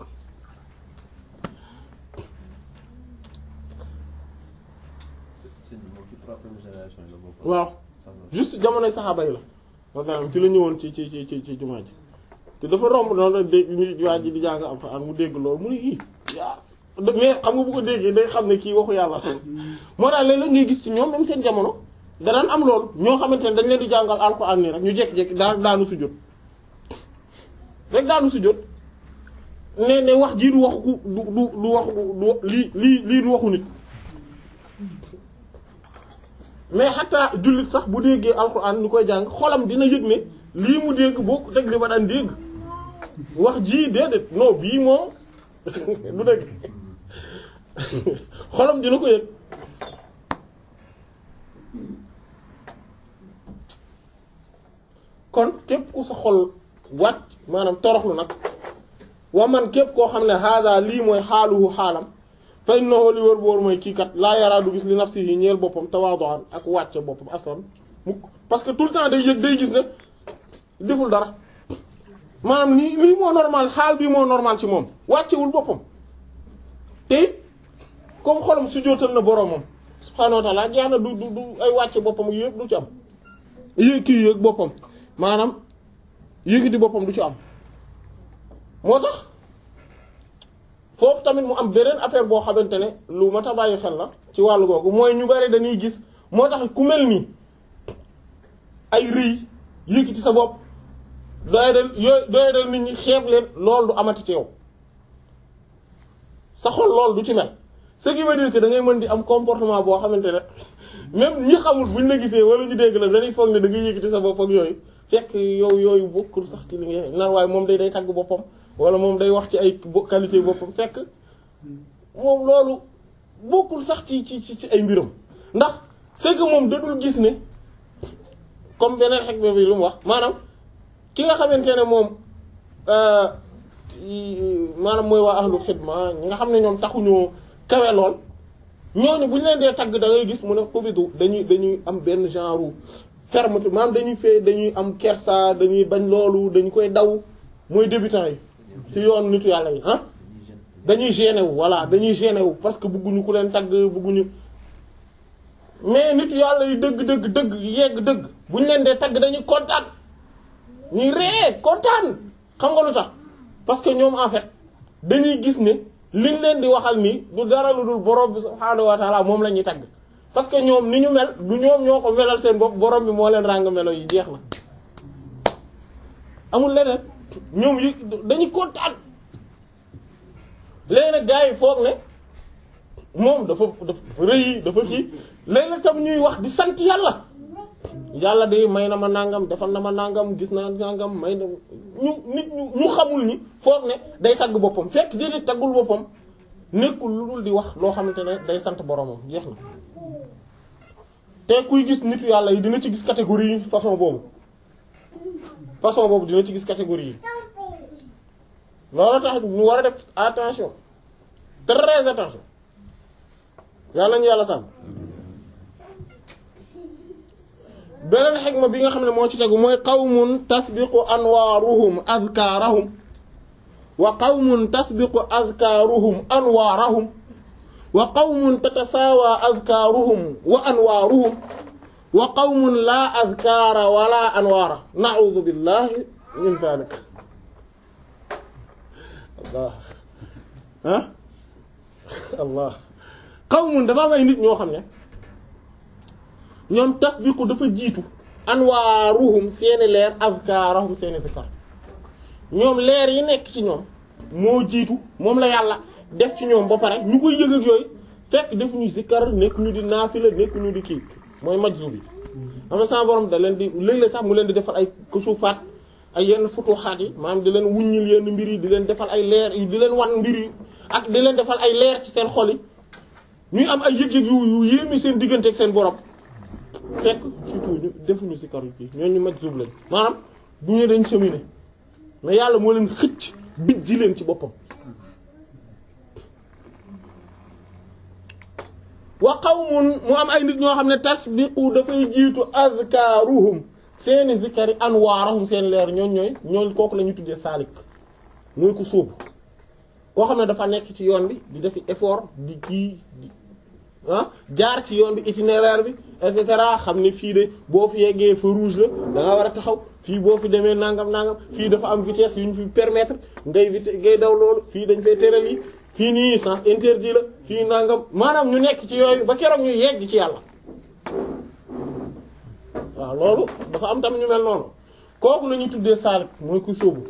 waaw juste jamonoy saxaaba yi la maanaam ci la ñëwoon ci ci ci ci ci jumaa ji te dafa romb noonu rek dégg ñu waa ji di jàng alxuraan mu dégg loolu mu ne ii yaa mais xam nga bu ko déggee day xam ne kii waxu yàlla moo tax léeg-léeg ngay gis ci ñoom même seen jamono danaan am loolu ñoo xamante ne dañ leen di jàngal alxuraan nii rek ñu jékki-jékki daa daanu sujjóot rek daanu sujjóot ne ne wax jii du waxu ku du du du waxu du lii lii lii du waxu nit mais xataa jullit sax bu déggee alxuraan ñu koy jàng xolam dina yëg ne lii mu dégg boo ko teg li ma daan dégg wax jii déedéet non bii moom du dégg xolam dina ko yëg kon képp ku sa xol wàcc maanaam toroxlu nag wa man képp koo xam ne hada lii mooy xaaluhu xaalam fa innahu li wër boor mooy kii kat laa yaraa du gis li nafsihi ñeel boppam tawaadu'an ak wàcce boppam aslan mukk parce que tout le temps day yëg day gis ne deful dara maanaam nii lii moo normal xaal bii moo normal ci moom wàccewul boppam te it comme xolam su jootal na boromam subhaanahu wa ta'ala jeex na du du du ay wàcce boppam ak yëpp du ci am yéeg kii yéeg boppam maanaam yéegi di boppam du ci am moo tax foofu tamit mu am beneen affaire boo xamante ne lu mat a bàyyi xel la ci wàllu googu mooy ñu bari dañuy gis moo tax ku mel nii ay rëy yéegi ci sa bopp doyadal yooyu doyadal nit ñi xeeb leen loolu du amati ci yow sa xol loolu du ci mel ce qui veut dire que da ngay mën di am comportement boo xamante ne même ñi xamul buñ la gisee wala ñu dégg la dañuy foog ne da ngay yëkkati sa bopp ak yooyu fekk yow yooyu bokkul sax ci li nga naan waaye moom day day tagg boppam wala moom day wax ci ay qualité boppam fekk moom loolu bokkul sax ci ci ci ay mbiram ndax c'est que moom dadul gis ne comme beneen xek bi lu mu wax maanaam ki nga xamante ne moom maanaam mooy waa ahlu xidma ñi nga xam ne ñoom taxuñoo kawe lool ñooñu bu ñu leen dee tagg da ngay gis mu ne xubidu dañuy dañuy am benn genre fermeté maanaam dañuy fee dañuy am kersa dañuy bañ loolu dañu koy daw mooy débutant yi ci yoon nitu yàlla yi ah dañuy gêné wu voilà dañuy gêné wu parce que bëgguñu ku leen tagg bëgguñu mais nitu yàlla yi dëgg dëgg dëgg yegg dëgg bu ñu leen dee tagg dañuy kontaan ñuy ree kontaan xam nga lu tax parce que ñoom en fait dañuy gis ne liñ leen di waxal nii du dara lu dul borom bi subhaanahu wa taala moom la ñuy tagg parce que ñoom ni ñu mel du ñoom ñoo ko melal seen bopp borom bi moo leen ràng melo yi jeex na amul leneen ñoom yi dañuy kontaan léegi nag gars yi foog ne moom dafa dafa rëy dafa kii léegi nag tam ñuy wax di sant yàlla yàlla de may na ma nangam defal na ma nangam gis naa nangam may na ñu nit ñu ñu xamul ñi foog ne day tagg boppam fekk déedéet taggul boppam nekkul lu dul di wax loo xamante ne day sant boromam jeex na te kuy gis nitu yàlla yi dina ci gis catégorie yi façon boobu façon boobu dina ci gis catégorie yi loolu tax ñu war a def attention très attention yàlla ñu yàlla sàmm beneen xikma bi nga xam ne moo ci tegu mooy qawmun tasbiqu anwaaruhum azkaarahum wa qawmun tasbiqu azkaaruhum anwaarahum wa qawmun tatasaawa azkaaruhum wa anwaaruhum wa qawmun laa azkaara wala anwaara na'uudu billahi min zaalika allah ah allah qawmun dafa am ay nit ñoo xam ne ñoom tasbiqu dafa jiitu anwaaruhum seeni leer azkaarahum seeni zikar ñoom leer yi nekk ci ñoom moo jiitu moom la yàlla def ci ñoom ba pare ñu koy yëg ak yooyu fekk def ñu zikar nekk ñu di naafila nekk ñu di kii mooy majzub yi am na sama borom da leen di léeg-léeg sax mu leen di defal ay kusufaat ay yenn futuxaat yi maanaam di leen wuññil yenn mbir yi di leen defal ay leer yi di leen wan mbir yi ak di leen defal ay leer ci seen xol yi ñuy am ay yëg-yëg yu yu yéemi seen diggante ak seen borom fekk surtout ñu defuñu si kar yu kii ñooñu majzub lañ maanaam du ñu dañ cheminer mais yàlla moo leen xëcc bij ji leen ci boppam wa qawmun mu am ay nit ñoo xam ne tasbiqu dafay jiitu azkaaruhum seeni zikari anwaarahum seen leer ñooñ ñooy ñooñ kooku la ñu tuddee saalik mooy ko sóobu koo xam ne dafa nekk ci yoon bi di defi effort di kii di ah jaar ci yoon bi itinéraire bi et cetera xam ne fii de boo fi yeggee feu rouge la da nga war a taxaw fii boo fi demee nangam nangam fii dafa am vitesse yu ñu fi permettre ngay vite ngay daw loolu fii dañ fay tëral yi fii nii sens interdit la fii nangam maanaam ñu nekk ci yooyu ba keroog ñu yegg ci yàlla waaw loolu dafa am tam ñu mel noonu kooku la ñuy tuddee saalik mooy ku sóobu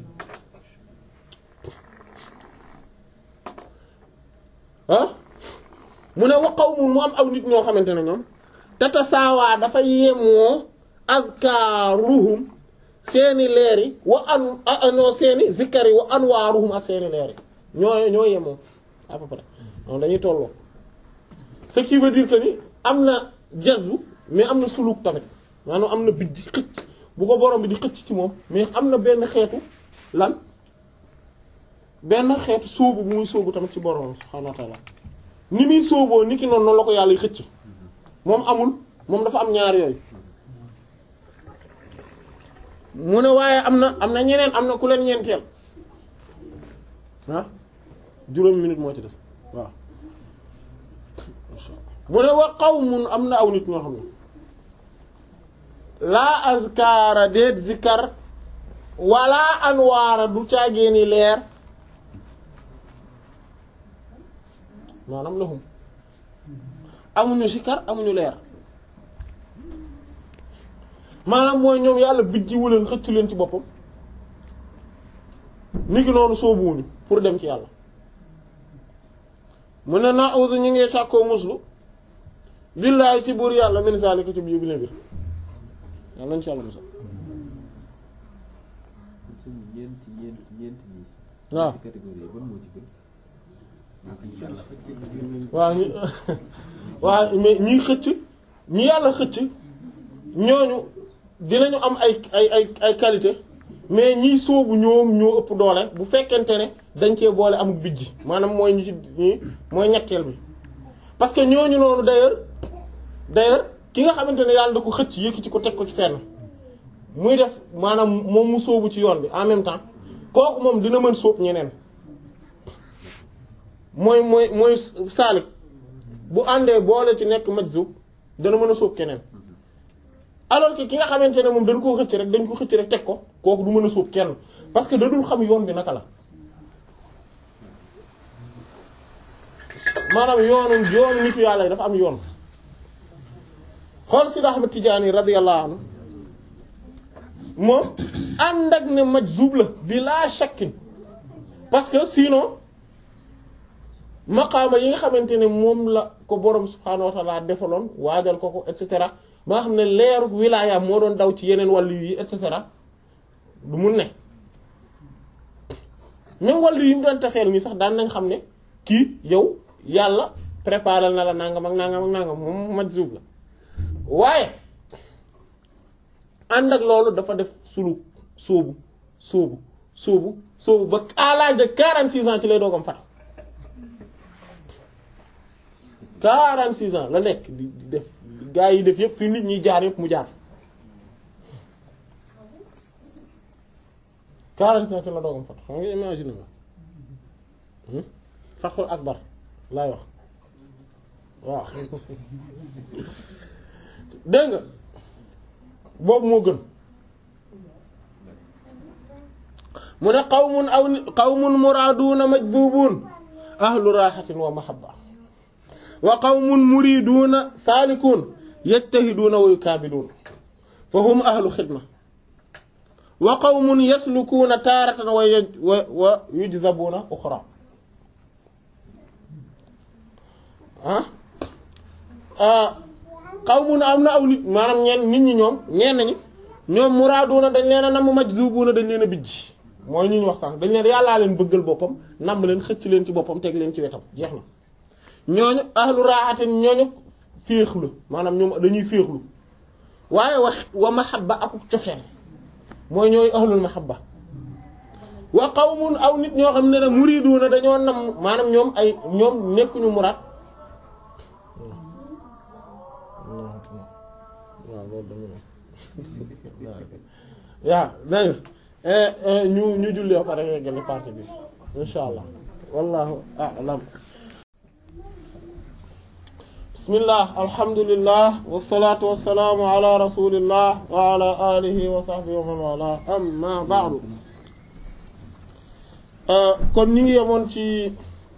ah mu ne wa qawmun mu am aw nit ñoo xamante ne ñoom tata saawaa dafa yemoo azkaaruhum seeni leer yi wa an anoo seeni zikkar yi wa anwaaruhum ak seeni leer yi ñoo ñoo yemoo à peu près donc dañuy tolloo ce qui veut dire que ni am na jazbu mais am na suluk tamit maanaam am na bijj xëcc bu ko borom bi di xëcc ci moom mais am na benn xeetu lan benn xeetu sóobu bu muy sóobu tamit ci borom subhaanahu wa ta'ala ni muy sóoboo ni ki noonu noonu la ko yàlla xëcc moom amul moom dafa am ñaar yooyu mu ne waaye am na am na ñeneen am na ku leen ñeenteel ah juróomi minute moo ci des waaw mu ne wa qawmun am na aw nit ñoo xam ne laa azkaara déet zikar wala anwaara du caageeni leer maanaam lahum amuñu zikar amuñu leer maanaam mooy ñoom yàlla bijjiwu leen xëcc leen ci boppam ni ki noonu soobuwuñu pour dem ci yàlla mu ne na'udhu ñu ngi sàkkoo muslu billaahi ci buur yàlla min zalika ci biir bi ne biir yàlla nañ ci yàlla musal suñu ñeenti ñeenti ñeenti ñi. waaw ci catégorie ban moo ci gën. waaw ñu waaw mais ñiy xëcc ñi yàlla xëcc ñooñu dinañu am ay ay ay ay qualité mais ñiy sóobu ñoom ñoo ëpp doole bu fekkente ne dañ cee boole amuk bijji maanaam mooy ñi ci ñi mooy ñetteel bi parce que ñooñu noonu d'ailleurs d'ailleurs ki nga xamante ne yàlla da ko xëcc yëkkati ko teg ko ci fenn muy def maanaam moom mu sóobu ci yoon bi en même temps kooku moom dina mën sóob ñeneen mooy mooy mooy saalik bu àndee boole ci nekk majzub dana mën a sóob keneen alors que ki nga xamante ne moom dañ koo xëcc rek dañ ko xëcc rek teg ko kooku du mën a sóob kenn parce que da dul xam yoon bi naka la maanaam yoonu yoonu nitu yàlla yi dafa am yoon xool si Ahmad Tijaani radiyallahu anhu moom ànd ak ne majzub la bi laa shakkin parce que sinon maqaama yi nga xamante ne moom la ko borom subhaanahu wa ta'ala defaloon waajal ko ko et cetera ba nga xam ne leeru wilaaya moo doon daw ci yeneen wàllu yi et cetera du mun ne même wàllu yi mu doon taseel nii sax daan nañ xam ne kii yow yàlla préparé na la nangam ak nangam ak nangam moom majzub la waaye ànd ak loolu dafa def suluk sóobu sóobu sóobu sóobu ba à l'âge de 46 ans ci lay doogam fat 46 ans la nekk di di def gaa yi def yëpp fi nit ñi jaar yëpp mu jaar 46 ans ci la doogam fat xam nga imagine nga fathul akbar laay wax waaw dégg nga boobu moo gën mu ne qawmun aw qawmun muraaduna majdubuun ahlu raaxatin wa mahabba wa qawmun muriduuna saalikuun yajtahiduuna wa yukaabiduun fa hum ahlu xidma wa qawmun yaslukuuna taaratan wa wa wa yujzabuuna uxra ah qawmun am na aw nit maanaam ñeen nit ñi ñoom ñeen ñi ñoom muraaduna dañ leen a namm majzubuuna dañ leen a bijj mooy ñu ñu wax sànq dañ leen yàllaa leen bëggal boppam namm leen xëcc leen ci boppam teg leen ci wetam jeex na ñooñu ahlu raaxatin ñooñu féexlu maanaam ñoom dañuy féexlu waaye wax wa mahabba ak cofeel mooy ñooy ahlul mahabba wa qawmun aw nit ñoo xam ne ne muriduuna dañoo nam maanaam ñoom ay ñoom nekkuñu muraad waaw loolu dama waaw dégg ñu ñu julli ba pare yeggale partie bi insha allah wallahu a'lam bismillah alhamdulillah wassalatu wassalamu ala rasulillah wa ala alihi wa sahbihi wa man wala amma ba'du kon ñu ngi yemoon ci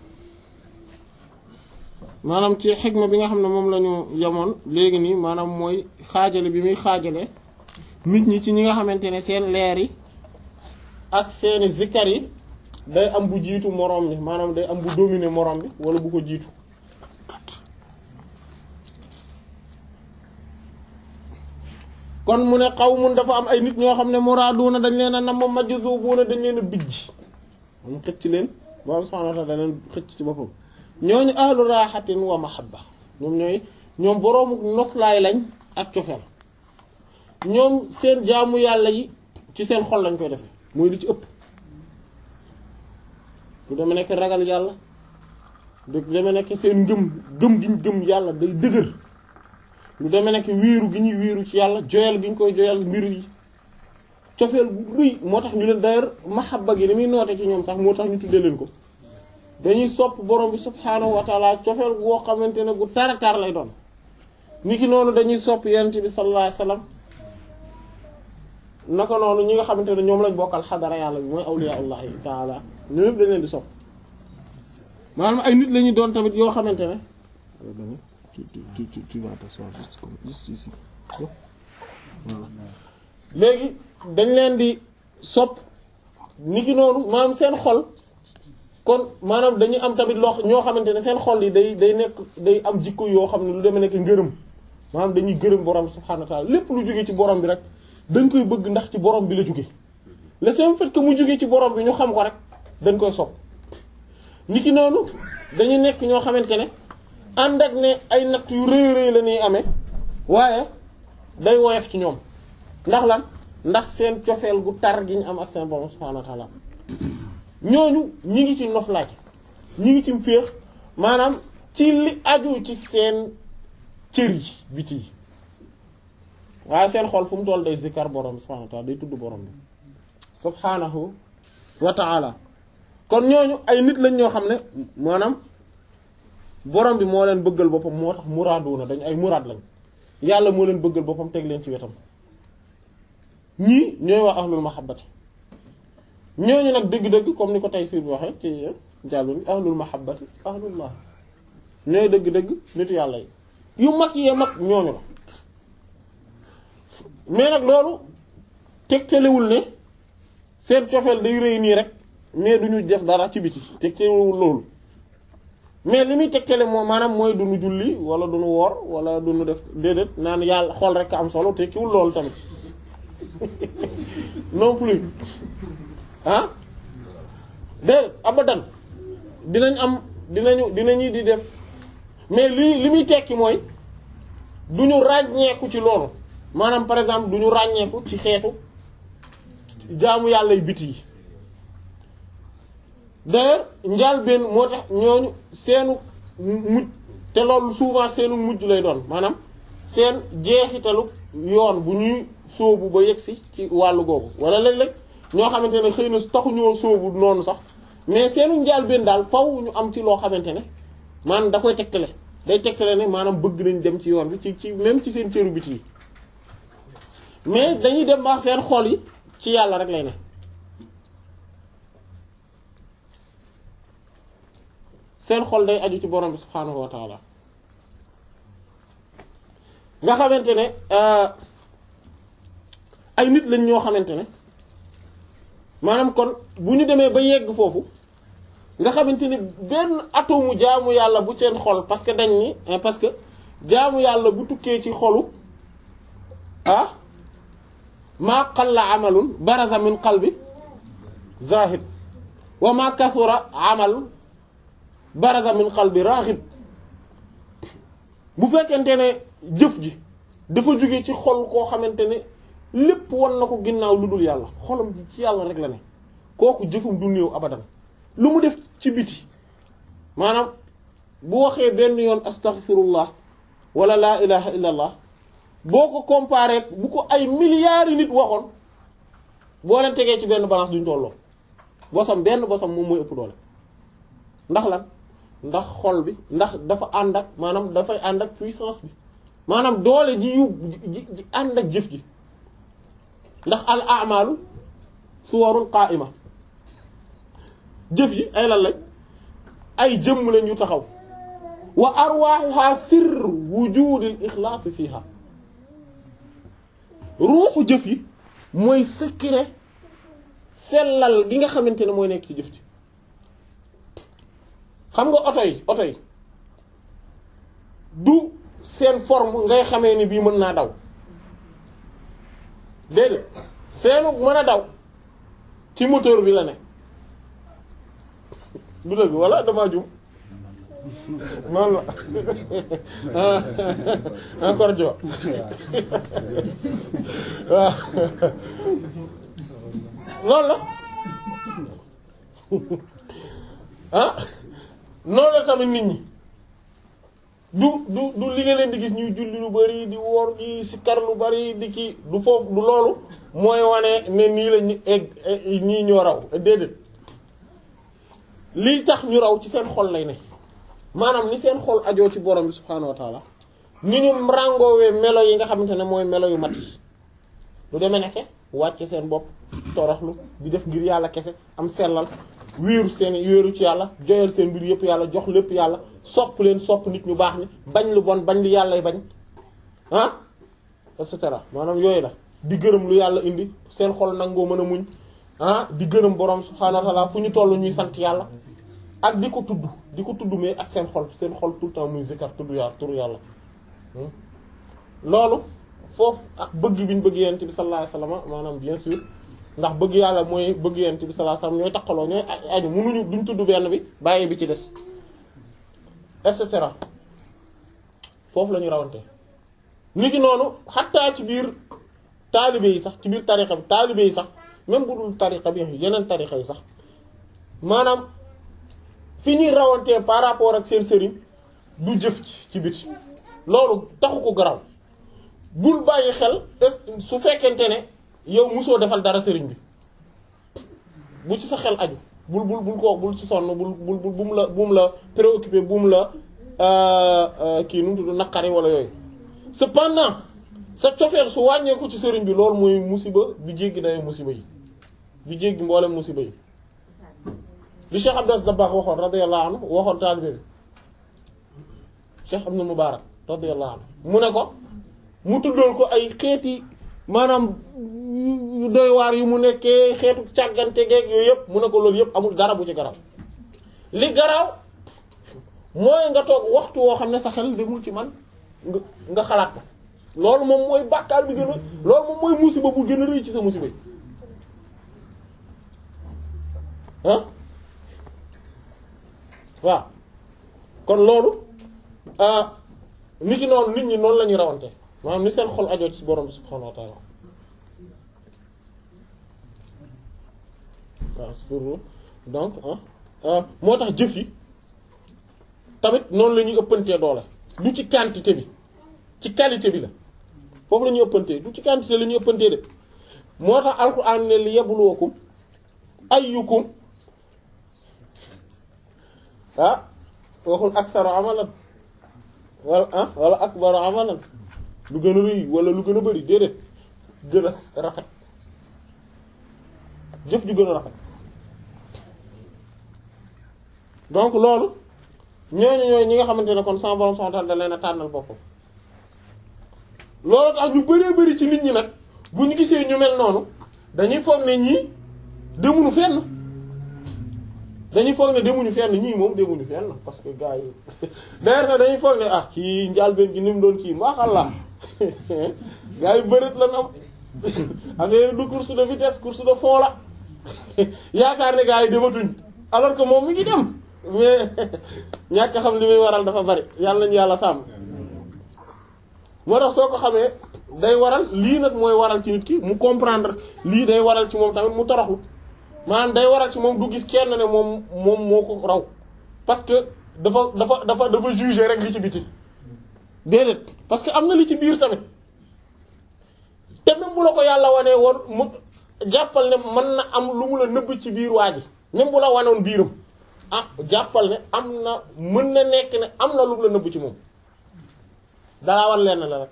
maanaam ci xigma bi nga xam ne moom la ñu yemoon léegi nii maanaam mooy xaajale bi muy xaajale nit ñi ci ñi nga xamante ne seen leer yi ak seeni zikkar yi day am bu jiitu moroom bi maanaam day am bu dominer moroom bi wala bu ko jiitu kon mu ne qawmun dafa am ay nit ñoo xam ne muraaduna dañ leen a nam majzubuuna dañ leen a bijj mu xëcc leen borom subhaanahu wa ta'aala da leen xëcc ci boppam ñooñu ahlu raaxatin wa mahabba ñoom ñooy ñoom boroomu noflaay lañ ak cofeel ñoom seen jaamu yàlla yi ci seen xol lañ koy defee mooy li ci ëpp lu deme nekk ragal yàlla lu deme nekk seen ngëm gëm gi ñu gëm yàlla day dëgër lu deme nekk wiiru gi ñuy wiiru ci yàlla joyal gi ñu koy joyal mbir yi cofeel bu rëy moo tax ñu leen d'ailleurs mahabba gi ni muy noote ci ñoom sax moo tax ñu tuddee leen ko dañuy sopp borom bi subhaanahu wa taala cofeel goo xamante ne gu tara tar lay doon niki noonu dañuy sopp yonent bi sallallahu alayhi wasallam naka noonu ñi nga xamante ne ñoom lañ bokkal xadara yàlla bi mooy awliyaullahi taala ñu lépp dañ leen di sopp maanaam ay nit la ñuy doon tamit yoo xamante ne tu tu tu tu vas t'asseoir juste comme juste ici voilà léegi dañ leen di sopp niki noonu maanaam seen xol kon maanaam dañuy am tamit loo ñoo xamante ne seen xol yi day day nekk day am jikko yoo xam ne lu demee nekk ngërëm maanaam dañuy gërëm borom subhaanahu wa ta'ala lépp lu jóge ci borom bi rek dañ koy bëgg ndax ci borom bi la jóge le seul fait que mu jóge ci borom bi ñu xam ko rek dañ koy sopp niki noonu dañuy nekk ñoo xamante ne ànd ak ne ay natt yu rëy rëy la ñuy amee waaye day woyof ci ñoom ndax lan ndax seen cofeel gu tar gi ñu am ak seen borom subhaanahu wa ta'ala ñooñu ñi ngi ci noflaay ñi ngi ci féex maanaam ci li aju ci seen cër yi biti yi waaye seen xol fu mu toll day zikkar borom bi subhaanahu wa ta'ala day tudd borom bi subhaanahu wa ta'ala kon ñooñu ay nit lañ ñoo xam ne maanaam borom bi moo leen bëggal boppam moo tax muraaduna dañ ay muraad lañ yàlla moo leen bëggal boppam teg leen ci wetam ñii ñooy waa ahlul mahabbati ñooñu nag dëgg-dëgg comme ni ko Tayssîr bi waxee ci jàllul ahlul mahabbati ahlullah ñooy dëgg-dëgg nitu yàlla yi yu mag yee mag ñooñu la mais nag loolu tegtalewul ne seen cofeel day rëy nii rek mais du ñu def dara ci biti tegtalewul loolu mais li muy tegtale moo maanaam mooy du ñu julli wala du ñu woor wala du ñu def déedéet naan yàlla xool rek am solo tekkiwul loolu tamit non plus ah déedéet abadan dinañ am dinañu dinañu di def mais lii li muy tekki mooy du ñu ràññeeku ci loolu maanaam par exemple du ñu ràññeeku ci xeetu jaamu yàlla yu biti yi d'ailleurs njaal benn moo tax ñooñu seenu mujj te loolu souvent seenu mujj lay doon maanaam seen jeexitalu yoon bu ñuy sóobu ba yegsi ci wàllu googu wala léeg-léeg ñoo xamante ne xëy na taxuñoo sóobu noonu sax mais seenu njaal benn daal faw ñu am ci loo xamante ne maanaam da koy tegtale day tegtale ne maanaam bëgg nañ dem ci yoon bi ci ci même ci seen cëru biti yi mais dañuy dem baax seen xol yi ci yàlla rek lay ne seen xol day aju ci borom bi subhaanahu wa taala nga xamante ne ay nit lañ ñoo xamante ne maanaam kon bu ñu demee ba yegg foofu nga xamante ne benn atomu jaamu yàlla bu seen xol parce que dañ ni parce que jaamu yàlla bu tukkee ci xolu ah maa qalla amalun baraza min qalbi zahid wa ma kasura amalun baraza min qalbi raghib bu fekkente ne jëf ji dafa jóge ci xol koo xamante ne lépp wan na ko ginnaaw lu dul yàlla xolam ci yàlla rek la ne kooku jëfum du néew abadan lu mu def ci biti maanaam bu waxee benn yoon astaghfirullah wala laa ilaha illa allah boo ko comparé bu ko ay milliards yi nit waxoon boo leen tegee ci benn balance duñ tolloo bosam benn bosam moom mooy ëpp doole ndax lan ndax xol bi ndax dafa ànd ak maanaam dafay ànd ak puissance bi maanaam doole ji yu ji ànd ak jëf ji ndax al a'malu suwarun qa'ima jëf yi ay lan lañ ay jëmm lañ yu taxaw wa arwaaxuha sirr wujudil ixlaas fiha ruuxu jëf yi mooy secret sellal gi nga xamante ne mooy nekk ci jëf ji xam nga oto yi oto yi du seen forme ngay xamee ni bii mën naa daw déedéet seenu mën a daw ci moteur bi la ne du dëgg walla damaa jum noonu la encore jo waaw loolu la ah noonu la tamit nit ñi du du du li nga leen di gis ñuy julli lu bari di woor di sikkar lu bari di ki du foofu du loolu mooy wane ne nii la ñu egg ñii ñoo raw déedéet lii tax ñu raw ci seen xol lay ne maanaam ni seen xol ajoo ci borom bi subhaanahu wa taala ni ñu rangoowee melo yi nga xamante ne mooy melo yu mat yi lu demee nekke wàcce seen bopp toroxlu di def ngir yàlla kese am sellal wéeru seen wéeru ci yàlla joyal seen mbir yëpp yàlla jox lépp yàlla sopp leen sopp nit ñu baax ni bañ lu bon bañ lu yàllay bañ ah et cetera maanaam yooyu la di gërëm lu yàlla indi seen xol nangoo mën a muñ ah di gërëm borom subhaanahu wa ta'ala fu ñu toll ñuy sant yàlla ak di ko tudd di ko tudd mais ak seen xol seen xol tout le temps muy zikar tudd yàlla turu yàlla loolu foofu ak bëgg bi ñu bëgg yent bi sallallahu alayhi wasallam maanaam bien sûr ndax bëgg yàlla mooy bëgg yent bi sallallahu alayhi wasallam ñooy takkaloo ñooy aju mënuñu duñ tudd benn bi bàyyi bi ci des et cetera foofu la ñu rawante ni ki noonu xattaa ci biir taalibe yi sax ci biir tariqa bi taalibe yi sax même bu dul tariqa bi yeneen tariqa yi sax maanaam fi ñuy rawantee par rapport ak seen sëriñ du jëf ci ci biti loolu taxu ko garaw bul bàyyi xel su fekkente ne yow musoo defal dara sëriñ bi bu ci sa xel aju bul bul bul ko bul ci sonn bul bul bu mu la bu mu la préoccupé bu mu la kii nu mu tudd naqari wala yooyu cependant sa cofeel su wàññeeku ci sëriñ bi loolu mooy musiba bi jéggi dayo musiba yi bi jéggi mboolem musiba yi li Cheikh Abdas Dabakh waxoon radiyallahu anhu waxoon taalibe bi Cheikh Ibn Mubarak radiyallahu anhu mu ne ko mu tuddool ko ay xeeti maanaam yu doy waar yu mu nekkee xeetu càggante geeg yooyu yëpp mu ne ko loolu yëpp amul dara bu ci garaw li garaw mooy nga toog waxtu woo xam ne sa xel demul ci man nga nga xalaat ko loolu moom mooy bàkkaar bi gën a loolu moom mooy musiba bu gën a rëy ci sa musiba yi ah waaw kon loolu nit ki noonu nit ñi noonu la ñuy rawante maanaam ni seen xol ajoo ci borom bi subhaanahu wa ta'ala waaw surtout donc moo tax jëf yi tamit noonu la ñuy ëppantee doole du ci quantité bi ci qualité bi la foofu la ñuy ëppantee du ci quantité la ñuy ëppantee de moo tax alxuraan ne li yabluwakum ayyukum ah waxul aksaru amalan wala ah wala akbaru amalan lu gën a rëy wala lu gën a bari déedéet gën a rafet jëf ju gën a rafet donc loolu ñooñu ñooy ñi nga xamante ne kon sama borom subhanahu wa ta'ala da leen a tànnal boppam loolu tax ñu bëree bëri ci nit ñi nag bu ñu gisee ñu mel noonu dañuy foog ne ñii demuñu fenn dañuy foog ne demuñu fenn ñii moom demuñu fenn parce que gars yi d'ailleurs sax dañuy foog ne ah ci njàlbeen gi ni mu doon kii maaxàllaa gars yi bëreet la am affaire du course de vitesse course de fond la yaakaar ne gars yi dematuñ alors que moom mi ngi dem mais ñàkk xam li muy waral dafa bari yàlla nañu yàlla sàmm moo tax soo ko xamee day waral lii nag mooy waral ci nit ki mu comprendre lii day waral ci moom tamit mu toroxlu maanaam day waral ci moom du gis kenn ne moom moom moo ko raw parce que dafa dafa dafa dafa juger rek li ci biti déedéet parce que am na li ci biir tamit te même bu la ko yàlla wanee woon mu jàppal ne mën na am lu mu la nëbb ci biir waa ji même bu la wanoon biiram ah jàppal ne am na mën na nekk ne am na lu mu la nëbb ci moom dalaa war lenn la rek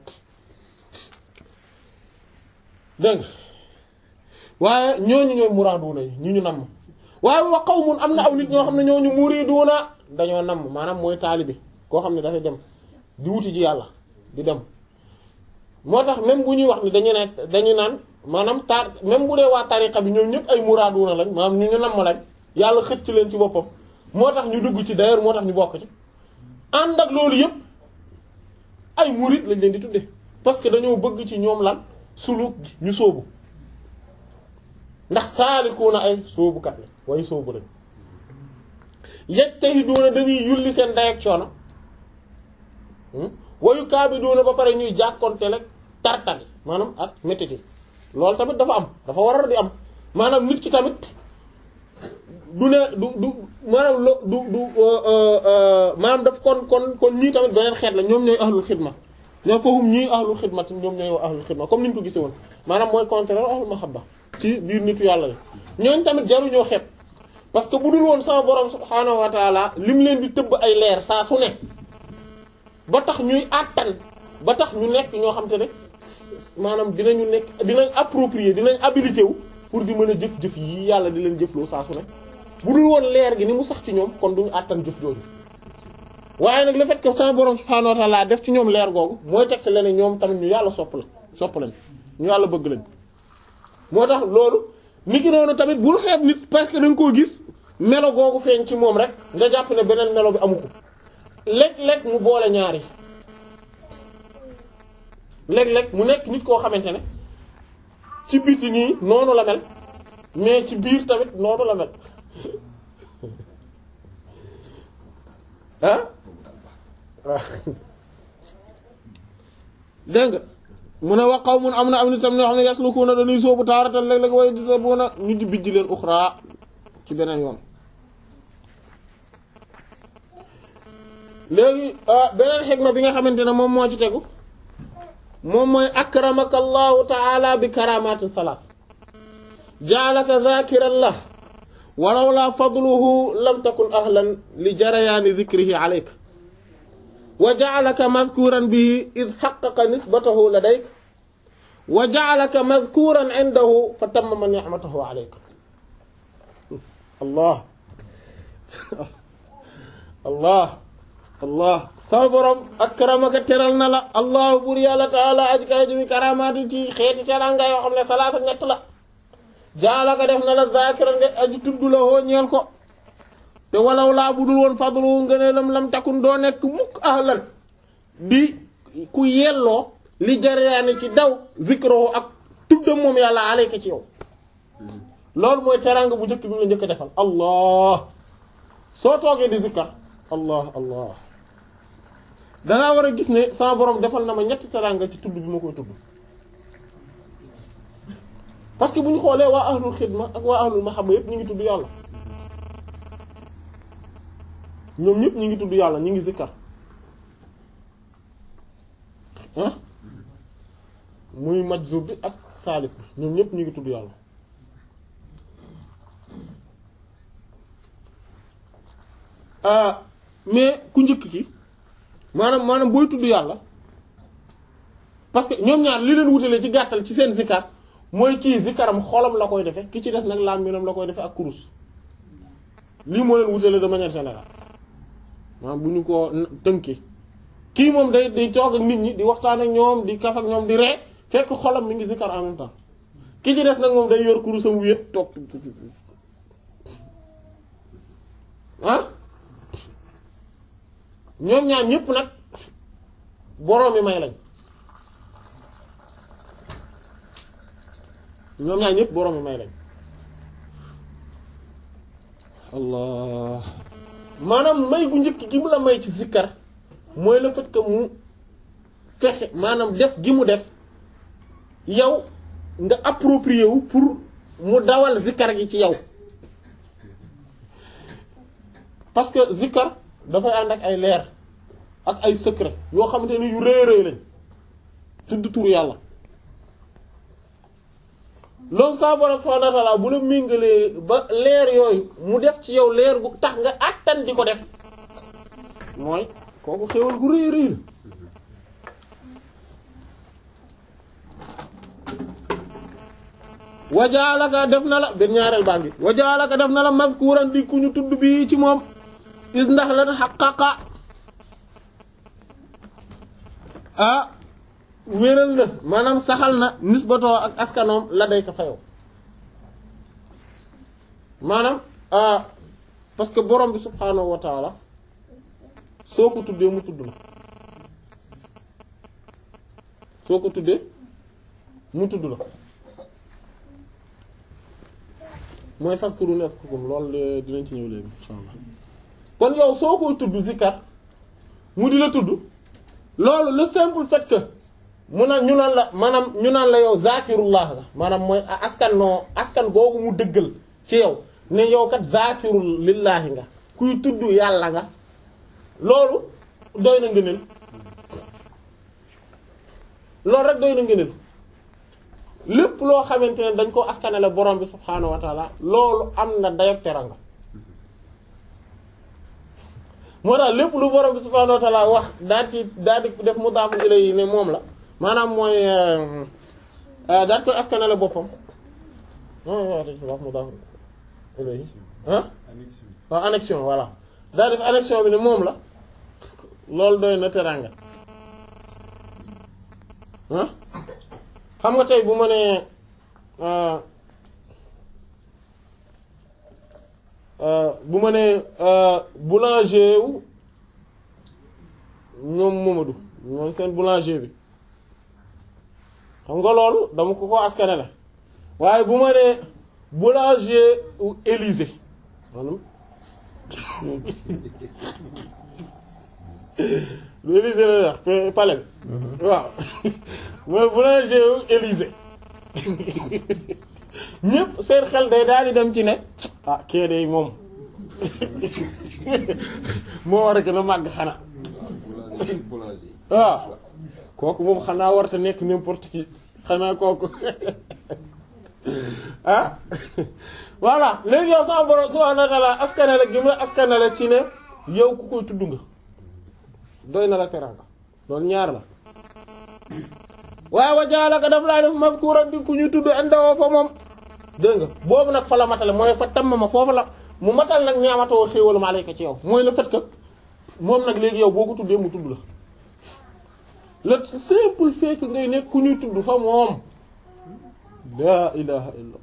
dégg waaye ñooñu ñooy muraaduna yi ñu ñu namm waaye wa qawmun am na aw nit ñoo xam ne ñooñu muriduuna dañoo namm maanaam mooy taalibi koo xam ne dafay dem di wuti ji yàlla di dem moo tax même bu ñuy wax ni dañu ne dañu naan maanaam tar même bu dee waa tariqa bi ñoom ñëpp ay muraaduna lañ maanaam ñu ñu namm lañ yàlla xëcc leen ci boppam moo tax ñu dugg ci d'ailleurs moo tax ñu bokk ci ànd ak loolu yëpp ay murid lañ leen di tudde parce que dañoo bëgg ci ñoom lan suluk gi ñu sóobu ndax saalikuuna ay sóobukat la way sóobu lañ yajtahiduuna dañuy yulli seen day ak coono wayu kaabiduuna ba pare ñuy jàkkonte rek tartali maanaam ak métiti loolu tamit dafa am dafa war a di am maanaam nit ki tamit du ne du du maanaam lo du du maanaam daf kon kon kon ñii tamit beneen xeet la ñoom ñooy ahlul xidma ñoom foofu ñii ahlul xidma ñoom ñooy ahlul xidma comme ni ñu ko gisee woon maanaam mooy contraire ahlul mahabba ci biir nitu yàlla la ñooñ tamit jaruñoo xeeb parce que bu dul woon sama borom subhaanahu wa taala lim leen di tëbb ay leer saa su ne ba tax ñuy àttan ba tax ñu nekk ñoo xam te ne maanaam dinañu nekk dinañ approprier dinañ habilité wu pour di mën a jëf-jëf yi yàlla di leen jëfloo saa su ne bu dul woon leer gi ni mu sax ci ñoom kon duñu àttan jëf jooju waaye nag le fait que sama borom subhaanahu wa taala def ci ñoom leer googu mooy teg la ne ñoom tamit ñu yàlla sopp la sopp lañ ñu yàlla bëgg lañ moo tax loolu nit ki noonu tamit bul xeeb nit parce que da nga koo gis melo googu feeñ ci moom rek nga jàpp ne beneen melo bi amu ko léeg-léeg mu boole ñaari léeg-léeg mu nekk nit koo xamante ne ci biti nii noonu la mel mais ci biir tamit noonu la mel ah waaw dégg nga mu ne wax qawmun am na am nit tam ñoo xam ne yaslukuuna dañuy sóobu taaratan léeg-léeg way di sabuuna ñu di bijj leen uxraa ci beneen yoon léegi beneen xikma bi nga xamante ne moom moo ci tegu moom mooy akramaka allahu taala bi karamatin salaas ja'alaka zakiran la walaw la fadluhu lam takun ahlan li jarayaani dhikrihi alayka wa ja'alaka madhkuran bihi id haqqaqa nisbatahu ladayka wa ja'alaka madhkuran indahu fa tammama ni'matahu alayka allah allah allah sama borom akramaka teral na la allahu bur yàlla taala aj kay ji bi karamaati ci xeeti teranga yoo xam ne salaasa ñett la jaalaka def na la zakiran nga aji tudd la hoo ñeel ko te walaw laa budul woon fadlu ngëneelam lam takun doo nekk mukk ahlan di ku yelloo li jariyaani ci daw zikro ak tuddam moom yàlla alayka ci yow loolu mooy teranga bu njëkk bi la njëkk defal allah soo toogee di zikkar allah allah dangaa war a gis ne sama borom defal na ma ñetti teranga ci tudd bi ma koy tudd parce que bu ñu xoolee waa ahlul xidma ak waa ahlul mahabba yépp ñu ngi tudd yàlla ñoom ñëpp ñu ngi tudd yàlla ñu ngi zikkar ah muy majzub bi ak saalik bi ñoom ñëpp ñu ngi tudd yàlla ah mais ku njëkk ki maanaam maanaam booy tudd yàlla parce que ñoom ñaar li leen wutalee ci gàttal ci seen zikkar mooy kii zikkaram xolam la koy defe ki ci des nag làmmiñam la koy defe ak kurus lii moo leen wutalee de manière générale maanaam bu ñu ko tënkee kii moom day day toog ak nit ñi di waxtaan ak ñoom di kaf ak ñoom di ree fekk xolam mi ngi zikkar en même temps ki ci des nag moom day yor kurusam wéet toog ah ñoom ñaar ñépp nag boroom mi may lañ ñoom ñaar ñépp boroom mi may lañ allah maanaam may gu njëkk gi mu la may ci zikkar mooy le fait que mu fexe maanaam def gi mu def yow nga approprié wu pour mu dawal zikkar gi ci yow parce que zikkar dafay ànd ak ay leer ak ay secret yoo xamante ne yu rëy rëy lañ tudd tur yàlla loolu saa borom subhaanahu wa ta'aala bu la méngalee ba leer yooyu mu def ci yow leer gu tax nga àttan di ko def mooy kooku xéwal gu rëy rëy la wajaalaka def na la benn ñaareel baa ngi wajaalaka def na la mazkuran di ku ñu tudd bii ci moom is ndax lan xaqaqa ah wéral na maanaam saxal na nisbatoo ak askanoom la day ko fayow maanaam ah parce que borom bi subhaanahu wa taala soo ko tuddee mu tudd la soo ko tuddee mu tudd la mooy faskuru nezkurkum loolu dinañ ci ñëw léegi insha allah kon yow soo koy tudd zikar mu di la tudd loolu le simple fait que mu naan ñu naan la maanaam ñu naan la yow zakirullah la maanaam mooy askan noo askan googu mu dëggal ci yow ne yow kat zaakirul lillaahi nga kuy tudd yàlla nga loolu doy na ngëneel loolu rek doy na ngëneel lépp loo xamante ne dañ ko askanale borom bi subhaanahu wa taala loolu am na dayob teranga moo tax lépp lu borom bi subhaanahu wa taala wax daal ci daal di def mudaaf ilayhi ne moom la maanaam mooy daal koy askanale boppam wax mudaaf ilayhi ah waaw annexion voilà daal def annexion bi ne moom la loolu doy na teranga ah xam nga tey bu ma nee bu ma nee boulanger wu ñoom Momadou ñoom seen boulanger bi xam nga loolu dama ko ko askane la waaye bu ma nee boulanger wu Élysée maanaam lu Élysée la wax te palais bi waaw mooy boulanger wu Élysée ñëpp seen xel day daal di dem ci ne ah kee day moom moo war a gën a màgg xanaa waaw kooku moom xanaa warta nekk n'importe qui xanaa kooku ah voilà léegi yow sama borom subhanahu wa ta'ala askanale gi mu la askanale ci ne yow ku koy tudd nga doy na la teranga loolu ñaar la waaye wa jaalaka daf laa def mazkuran di ku ñu tudd indawoo fa moom dégg nga boobu nag fa la matale mooy fa tamm ma foofu la mu matal nag ñaamatoo xéewalu ma alayka ci yow mooy le fait que moom nag léegi yow boo ko tuddee mu tudd la le simple fait que ngay nekk ku ñuy tudd fa moom laa ilaha illa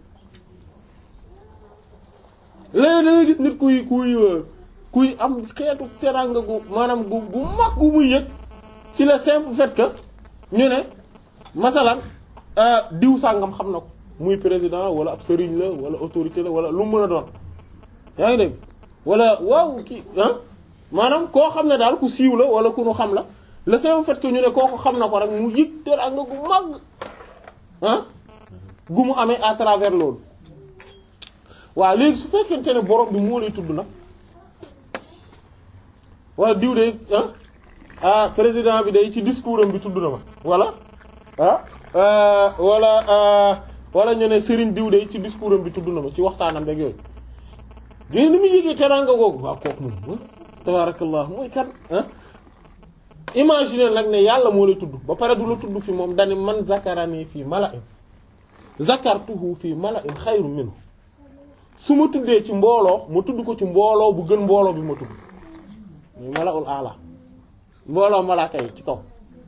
léegi da ngay gis nit kuy kuy kuy am xeetu teranga gu maanaam gu gu mag gu muy yëg ci le simple fait que ñu ne masalan diw sàngam xam na ko muy président wala ab sëriñ la wala autorité la wala lu mu mën a doon yaa ngi dégg wala waaw kii ah maanaam koo xam ne daal ku siiw la wala ku nu xam la le simple fait que ñu ne kooku xam na ko rek mu yëg teranga gu mag ah gu mu amee à travers loolu waaw léegi su fekkente ne borom bi moo lay tudd nag wala diw de ah ah président bi day ci discours am bi tudd na ma wala ah wala wala ñu ne Serigne diw de ci discours am bi tudd na ma ci waxtaanam rek yooyu léegi ni muy yëgee teraanga googu waaw kooku moom tabarakallah mooy kan ah imaginer nag ne yàlla moo lay tudd ba pare du la tudd fi moom dani man zakarani fii mala'in zakartuhu fii mala'in xayru minhu su ma tuddee ci mbooloo ma tudd ko ci mbooloo bu gën mbooloo bi ma tudd muy mala'ul a'la mbooloo malaaka yi ci kaw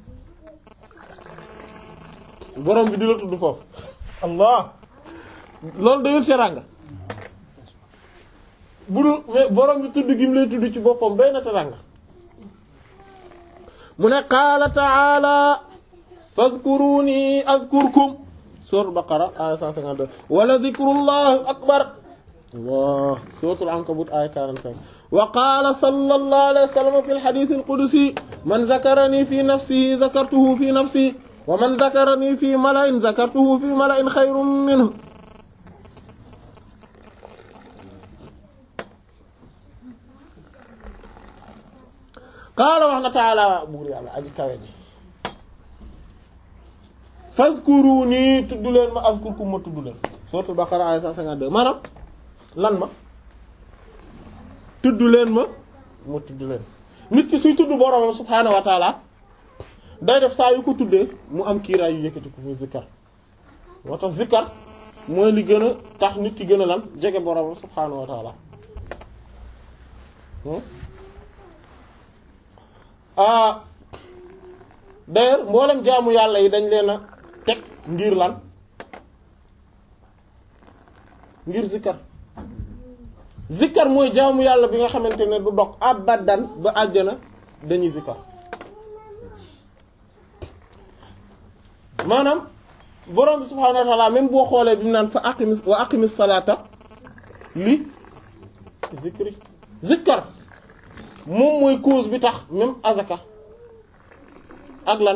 borom bi di la tudd foofu allah loolu dayul teranga bu dul mais borom bi tudd gi mu lay tudd ci boppam doy na teranga mu ne qaala ta'ala fadhkuruni azkurkum suratul baqara aya 152 wala dhikrullahi akbar allah suratul ankabut aya 45 wa qaala sallallahu alayhi wa sallam fi al-hadith al-qudsi man dhakarani fi nafsihi dhakartuhu fi nafsi wa man dhakarani fi mala'in dhakartuhu fi mala'in khayrun minhu qaala wax na taala buur yàlla aji kawe ji fazkuruni tudd leen ma azkurkum ma tudd leen suratul baqara aya 152 maanaam lan ma tudd leen ma ma tudd leen nit ki suy tudd boroomam subhaanahu wa taala day def saa yu ko tuddee mu am kiiraay yu yëkkati ko muy zikkar moo tax zikkar mooy li gën a tax nit ki gën a lan jege boroomam subhaanahu wa taala ah d'ailleurs mboolem jaamu yàlla yi dañ leen a teg ngir lan ngir zikkar zikkar mooy jaamu yàlla bi nga xamante ne du dog abadan ba àjjana dañuy zikkar maanaam borom bi subhaanahu wa ta'ala même boo xoolee bi mu naan fa aqimis wa aqimis salata li zikri zikkar moom mooy cause bi tax même azaka ak lan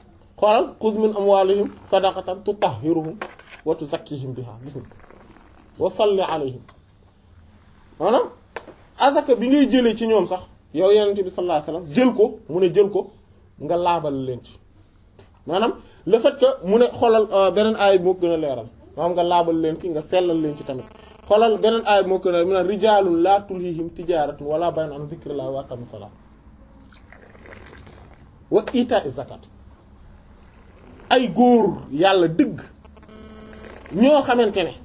xoolal xuz min amwalihim sadaqatan tutahhiruhum wa tuzakkihim biha gis nga wa salli alayhim maanaam asaka bi ngay jëlee ci ñoom sax yow yenente bi sallallahu alayhi wasallam jël ko mu ne jël ko nga laabal leen ci maanaam le fait que mu ne xoolal beneen aay moo gën a leeral maanaam nga laabal leen ki nga sellal leen ci tamit xoolal beneen aay moo gën a mu ne rijaalun laa tulhihim tijaaratun wala bay'un an dhikrillah wa aqamis salat wa ita'iz zakat ay góor yàlla dëgg ñoo xamante ne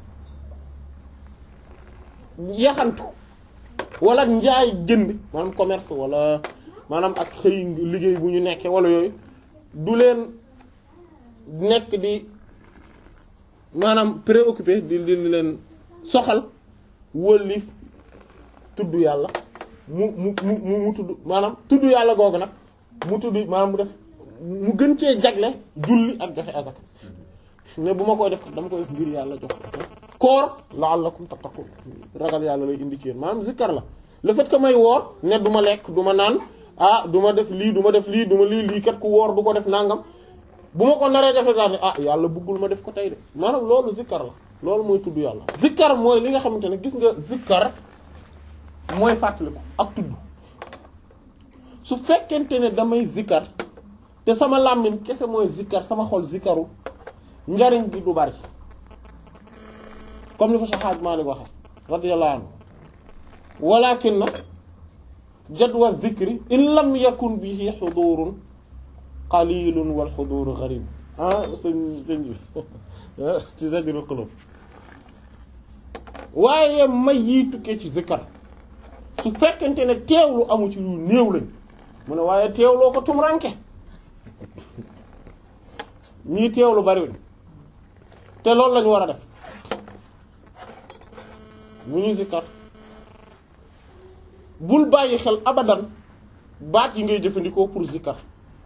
yaxantu wala njaay jënd maanaam commerce wala maanaam ak xëy liggéey bu ñu nekkee wala yooyu du leen nekk di maanaam préoccupé di di leen soxal wëlif tudd yàlla mu mu mu mu tudd maanaam tudd yàlla googu nag mu tudd maanaam mu def mu gën cee jagle julli ak joxe azaka ne bu ma koy def dama koy def ngir yàlla jox koor la'allakum tattaqun ragal yàlla lay indi ci yéen maanaam zikkar la le fait que may woor ne du ma lekk du ma naan ah du ma def lii du ma def lii du ma lii lii kat ku woor du ko def nangam bu ma ko naree def daal ne ah yàlla bëggul ma def ko tey de maanaam loolu zikkar la loolu mooy tudd yàlla. zikkar mooy li nga xamante ne gis nga zikkar mooy fàttaliku ak tudd su fekkente ne damay zikkar te sama làmmiñ kese mooy zikkar sama xol zikkaru njariñ bi du bari comme ni ko Cheikh Hadj Malick waxe radiyallahu anhu walakin na jadwa dhikri in lam yakun bihi xudurun qalilun wal xuduru gharib ah sëñ sëñ bi ci Zajrul Qulub waaye may yi tukkee ci zikkar su fekkente ne teewlu amu ci lu néew lañ mu ne waaye teewloo ko tumranke ñii teewlu bariwuñ te loolu lañu war a def bu ñuy zikkar bul bàyyi xel abadan baat yi ngay jëfandikoo pour zikkar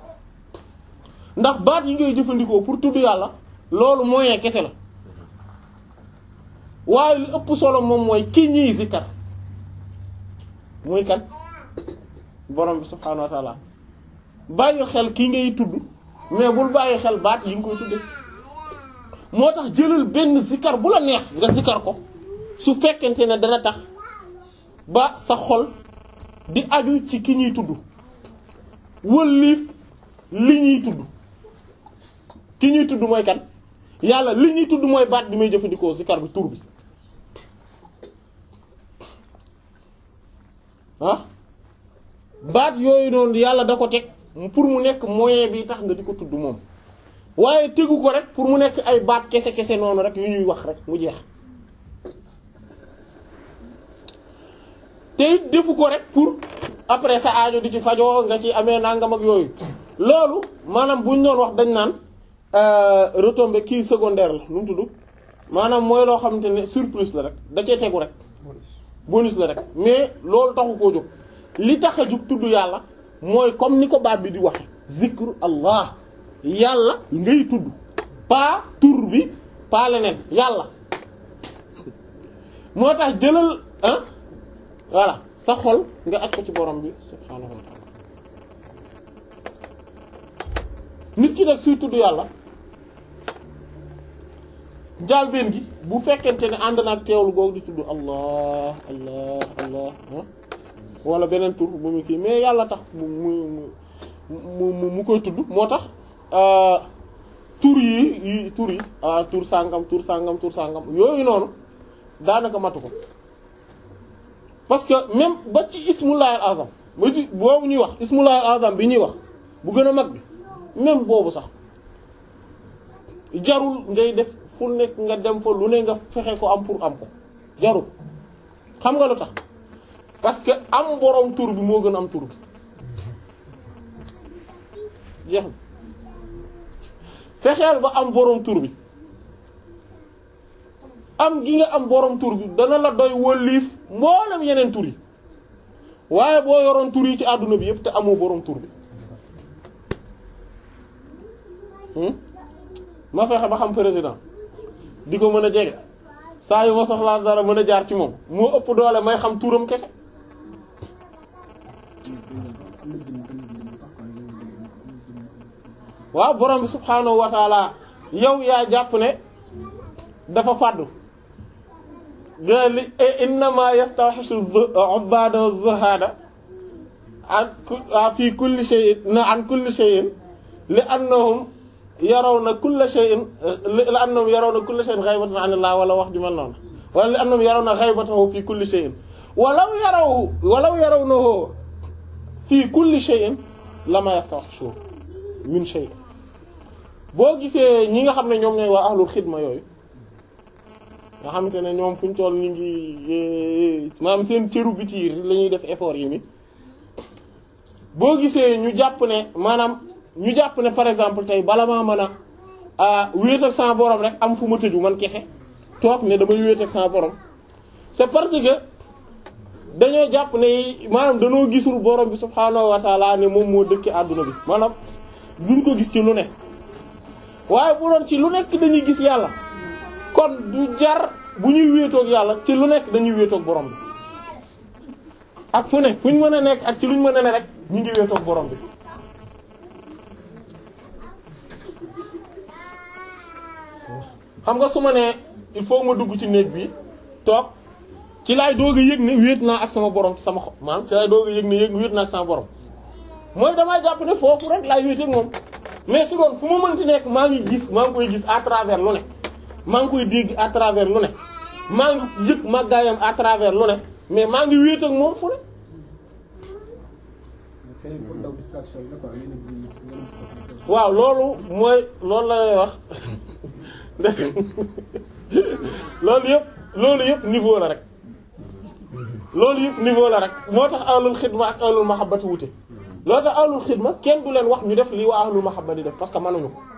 ndax baat yi ngay jëfandikoo pour tudd yàlla loolu moyen kese la waaye li ëpp solo moom mooy ki ñiy zikkar muy kan borom bi subhaanahu wa ta'ala bàyyi xel ki ngay tudd mais bul bàyyi xel baat yi nga koy tudde moo tax jëlal benn zikkar bu la neex nga zikkar ko su fekkente ne dana tax ba sa xol di aju ci ki ñuy tudd wëlliif li ñuy tudd ki ñuy tudd mooy kan yàlla li ñuy tudd mooy baat bi may jëfandikoo zikkar bi tur bi ah baat yooyu noonu yàlla da ko teg pour mu nekk moyen bi tax nga di ko tudd moom waaye tegu ko rek pour mu nekk ay baat kese kese noonu rek yu ñuy wax rek mu jeex te it defu ko rek pour après sa aajo di ci fajoo nga ci amee nangam ak yooyu loolu maanaam buñ doon wax dañ naan retombée kii secondaire la nu mu tudd maanaam mooy loo xamante ne surplus la rek da cee tegu rek bonus la rek mais loolu taxu koo jóg li tax a jóg tudd yàlla mooy comme ni ko baat bi di waxe zikru allah yàlla ngay tudd pas tur bi pas leneen yàlla moo tax jëlal ah voilà sa xol nga aj ko ci borom bi subhaanahu wa ta'ala nit ki nag suy tudd yàlla njaalbeen gi bu fekkente ne ànd naag teewlu googu di tudd allah allah allah wala beneen tur bu mu kii mais yàlla tax mu mu mu mu koy tudd moo tax tur yi yi tur yi tur sàngam tur sàngam tur sàngam yooyu noonu daanaka matu ko parce que même ba ci ismullahil azam ba ci boobu ñuy wax ismullahil azam bi ñuy wax bu gën a mag bi même boobu sax jarul ngay def fu nekk nga dem fa lu ne nga fexe ko am pour am ko jarul xam nga lu tax parce que am boroom tur bi moo gën a am tur bi jeex na fexeel ba am boroom tur bi am gi nga am boroom tur bi dana la doy wëlliif mboolem yeneen tur yi waaye boo yoroon tur yi ci àdduna bi yépp te amoo boroom tur bi ma fexe ba xam président di ko mën a jege saa yu ma soxlaa dara mën a jaar ci moom moo ëpp doole may xam turam kese waaw borom bi subhaanahu wa taala yow yaa jàpp ne dafa fàddu ga li innama yastawhishu ubada wa zuhada an fi kulli shay'in na an kulli shay'in li annahum yarawna kulla shay'in li annahum yarawna kulla shay'in ghaybatan 'an Allah wala wax ju mel noonu wala li annahum yarawna ghaybatahu fi kulli shay'in walaw yaraw walaw yarawnahu fi kulli shay'in lama yastawhishu min shay boo gisee ñi nga xam ne ñoom ñooy waa ahlul xidma yooyu nga xamante ne ñoom fu ñu toll ñu ngi maanaam seen cëru biti la ñuy def effort yi ni boo gisee ñu jàpp ne maanaam ñu jàpp ne par exemple tey bala maa mën a wéet ak sama borom rek am fu ma tëju man kese toog ne damay wéet ak sama borom c'est parce que dañoo jàpp ne maanaam dañoo gisul borom bi subhaanahu wa taala ne moom moo dëkk àdduna bi maanaam duñ ko gis ci lu ne waaye bu doon ci lu nekk dañuy gis yàlla kon du jar bu ñuy wéetoog yàlla ci lu nekk dañuy wéetoog borom bi ak fu ne fu ñu mën a nekk ak ci luñ mën a ne rek ñu ngi wéetoog borom bi xam nga su ma nee il faut ma dugg ci néeg bi toog ci laay doog a yëg ne wéet naa ak sama borom ci sama xol maanaam ci laay doog a yëg ne yëg wéet naa ak sama borom mooy damaa jàpp ne foofu rek laay wéet ak moom mais su doon fu ma mënti nekk maa ngi gis maa ngi koy gis à travers lu ne maa ngi koy dégg à travers lu ne maa ngi yëg màggaayam à travers lu ne mais maa ngi wéet ak moom fu ne. waaw loolu mooy loolu la lay wax loolu yëpp loolu yëpp niveau la rek loolu yëpp niveau la rek moo tax ahlul xidma ak ahlul mahabbati wute loolu tax ahlul xidma kenn du leen wax ñu def lii waa ahlul mahabba di def parce que mënuñu ko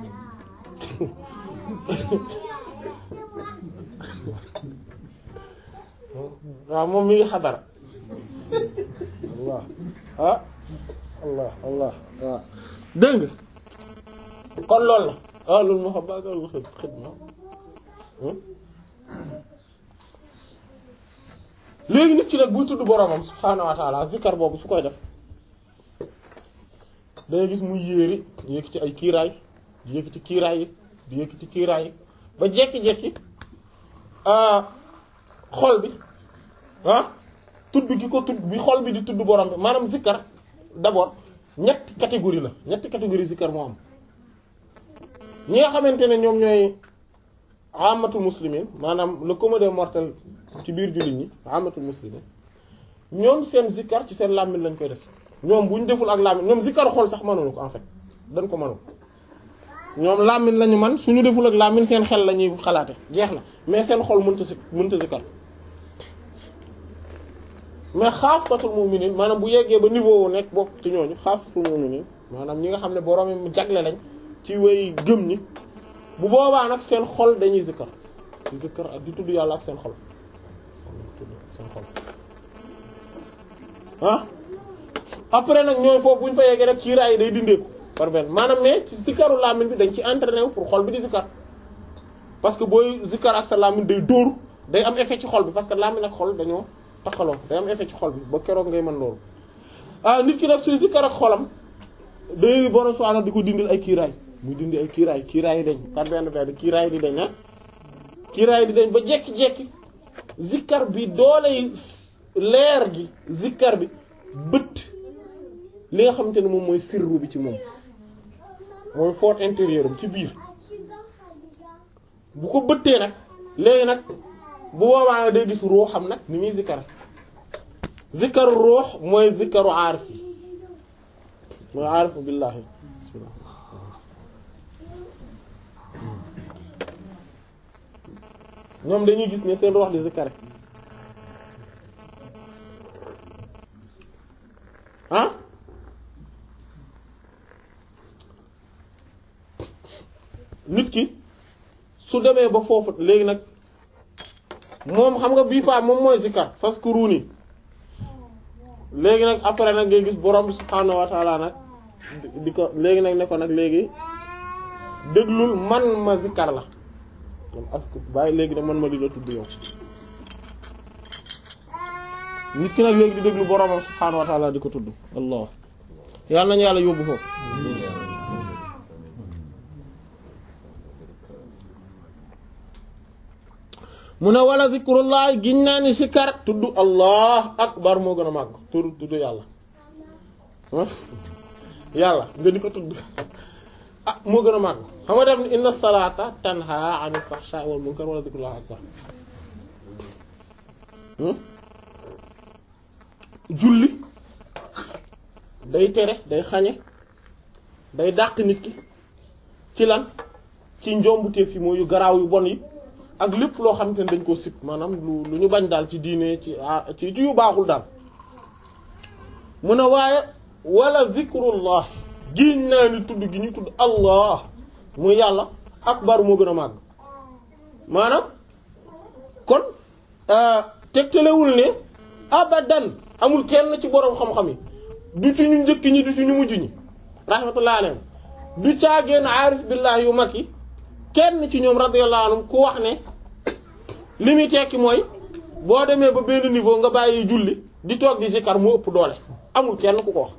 waaw moom mi ngi xadara allah ah allah allah waaw dégg nga kon loolu la ahlul mahabba ak ahlul xidma léegi nit ki nag buy tudd boromam subhaanahu wa ta'ala zikar boobu su koy def dangay gis muy yéeri di yëkkati ay kiiraay di yëkkati kiiraay yi di yëkkati kiiraay yi ba jekki-jekki xol bi ah tudd gi ko tudd bi xol bi di tudd borom bi maanaam zikar d'abord ñetti catégorie la ñetti catégorie zikar moo am ñi nga xamante ne ñoom ñooy amatul muslimin maanaam le commun des mortels ci biir jullit ñi amatul muslimin ñoom seen zikkar ci seen làmmiñ lañ koy def ñoom bu ñu deful ak làmmiñ ñoom zikkar xol sax mënuñu ko en fait dañ ko mënul ñoom làmmiñ lañu man suñu deful ak làmmiñ seen xel la ñuy xalaate jeex na mais seen xol mënta si mënta zikkar mais xaasatul mu'minin maanaam bu yeggee ba niveau wu nekk bokk ci ñooñu xaasatul mu'minin maanaam ñi nga xam ne borom yi jagle lañ ci way gëm ñi bu boobaa nag seen xol dañuy zikkar di zikkar ak di tudd yàlla ak seen xol seen xol ah après nag ñooy foofu bu ñu fa yeggee rek kiiraay yi day dindeeku par benn maanaam mais ci zikkaru làmmiñ bi dañ ci entraîné wu pour xol bi di zikkar parce que booy zikkar ak sa làmmiñ day dóor day am effet ci xol bi parce que làmmiñ ak xol dañoo taxaloo day am effet ci xol bi ba keroog ngay mën loolu ah nit ki nag suy zikkar ak xolam day borom subhaanahu di ko dindil ay kiiraay muy dindi ay kiiraay kiiraay yi dañ par benn benn kiiraay di dañ ah kiiraay di dañ ba jekki-jekki zikkar bi dooley leer gi zikkar bi bët li nga xamante ne moom mooy sirru bi ci moom mooy fort intérieur bi ci biir bu ko bëttee nag léegi nag bu boobaa nag day gis ruuxam nag ni muy zikkar zikkaru ruux mooy zikkaru aarif yi mooy aarifu billaahi bismillah ñoom dañuy gis ne seen ruux di zikkare ah nit ki su demee ba foofu léegi nag moom xam nga bii paa moom mooy zikkar fazkuruni léegi nag après nag ngay gis borom bi subhaanahu wa ta'ala nag di ko léegi nag ne ko nag léegi déglul man ma zikkar la man asku bàyyi léegi nag man ma di la tudd yow nit ki nag léegi di déglu boromam subhaanahu wa ta'ala di ko tudd allah yàlla nañu yàlla yóbbu foofu mu ne wala zikrullah giñ naa ni sikar tudd allah akbar moo gën a màgg tudd tudd yàlla yàlla nga di ko tudd ah moo gën a màgg xam nga def ni inna salata tanha anil fahsha wal munkar wala zikrullah akbar julli day tere day xañe day dàq nit ki ci lan ci njombuteef yi mooy yu garaaw yu bon yi ak lépp loo xamante ne dañ koo sib maanaam lu lu ñu bañ daal ci diine ci ci ci yu baaxul daal mu ne waaye wala zikrullah giñ naa ni tudd gi ñu tudd allah muy yàlla akbar moo gën a màgg maanaam kon tegtalewul ne abadan amul kenn ci boroom xam-xam yi du ci ñu njëkk ñi du ci ñu mujj ñi rahmatullahi alayhim du caageen aarif billahi yu mag yi kenn ci ñoom radiyallahu anhum ku wax ne li muy tekki mooy boo demee ba benn niveau nga bàyyi julli di toog di zikar mu ëpp doole amul kenn ku ko wax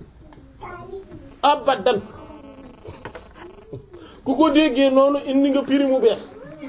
abadan ku ko déggee noonu indi nga piri mu bees